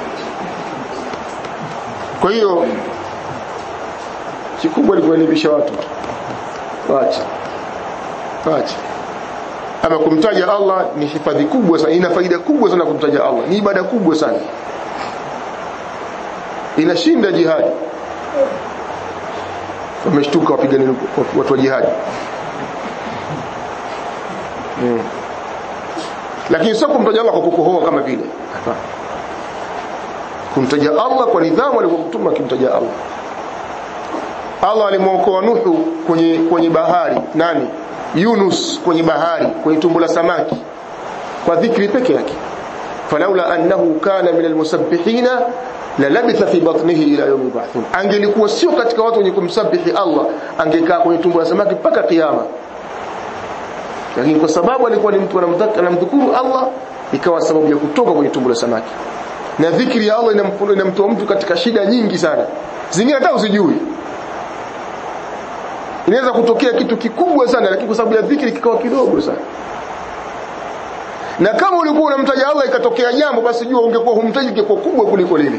kwa hiyo kikubwa ni kuelimisha watu waache waache ama kumtaja Allah ni hifadhi kubwa sana ina faida kubwa sana kumtaja Allah ni ibada kubwa sana inashinda jihadi wameshtuka wapigani watu wa jihadi mm. lakini sio kumtaja Allah kwa kukohoa kama vile hapana kumtaja Allah kwa nidhamu alivyomtuma akimtaja Allah Allah alimwokoa Nuhu kwenye kwenye bahari nani Yunus kwenye bahari kwenye tumbo la samaki kwa dhikri peke yake falaula annahu kana min almusabbihina la labitha fi batnihi ila yawm yub'athun angelikuwa sio katika watu wenye kumsabihi Allah angekaa kwenye tumbo la samaki mpaka kiyama lakini kwa sababu alikuwa ni mtu anamdhukuru Allah ikawa sababu ya kutoka kwenye tumbo la samaki na dhikri ya Allah inamtoa mtu katika shida nyingi sana zingine hata usijui inaweza kutokea kitu kikubwa sana lakini kwa sababu ya dhikri kikawa kidogo sana na kama ulikuwa unamtaja Allah ikatokea jambo basi jua ungekuwa humtaji ingekuwa kubwa kuliko lile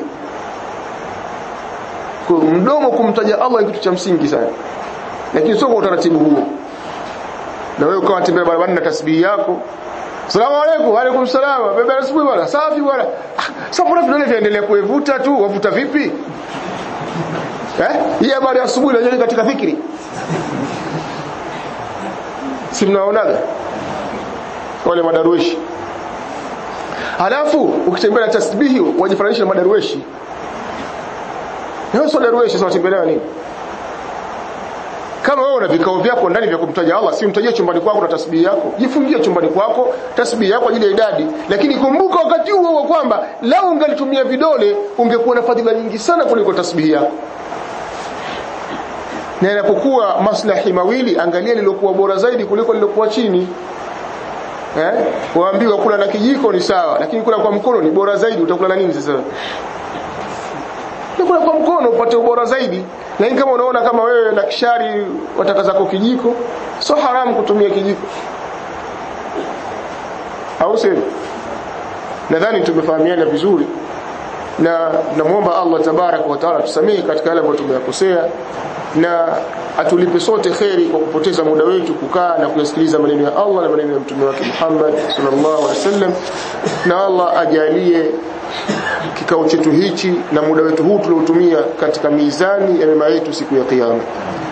kwa mdomo kumtaja Allah ni kitu cha msingi sana lakini sio kwa utaratibu huo na wewe ukawa tembea barabarani na tasbihi yako Salamu alaykum, alaykum salaam. Baba asubuhi bwana. Safi bwana. Ah, sasa mbona vidole viendelea kuevuta tu? Wavuta vipi? Eh? Hii habari ya asubuhi unajua katika fikiri. Si mnaonaga? Wale madarueshi. Halafu ukitembea na tasbihi wajifananisha na madarueshi. Leo sio darueshi sasa watembelea nini? Kama wewe una vikao vyako ndani vya kumtaja Allah, si mtajie chumbani kwako na tasbihi yako. Jifungie chumbani kwako tasbihi yako ajili ya idadi, lakini kumbuka wakati huo huo kwamba lau ungalitumia vidole ungekuwa na fadhila nyingi sana kuliko tasbihi yako. Na inapokuwa maslahi mawili, angalia lilokuwa bora zaidi kuliko lilokuwa chini. Eh? Waambiwa kula na kijiko ni sawa, lakini kula kwa mkono ni bora zaidi. Utakula na nini sasa? Kula kwa mkono upate ubora zaidi lakini kama unaona kama wewe na kishari wataka zako kijiko sio haramu kutumia kijiko au sio nadhani tumefahamiana vizuri na namuomba Allah tabaraka wa taala tusamehe katika yale ambayo tumeyakosea na atulipe sote kheri kwa kupoteza muda wetu kukaa na kuyasikiliza maneno ya Allah na maneno ya mtume wake Muhammad sallallahu alaihi wasallam na Allah ajalie kikao chetu hichi na muda wetu huu tuliotumia katika mizani ya mema yetu siku ya kiyama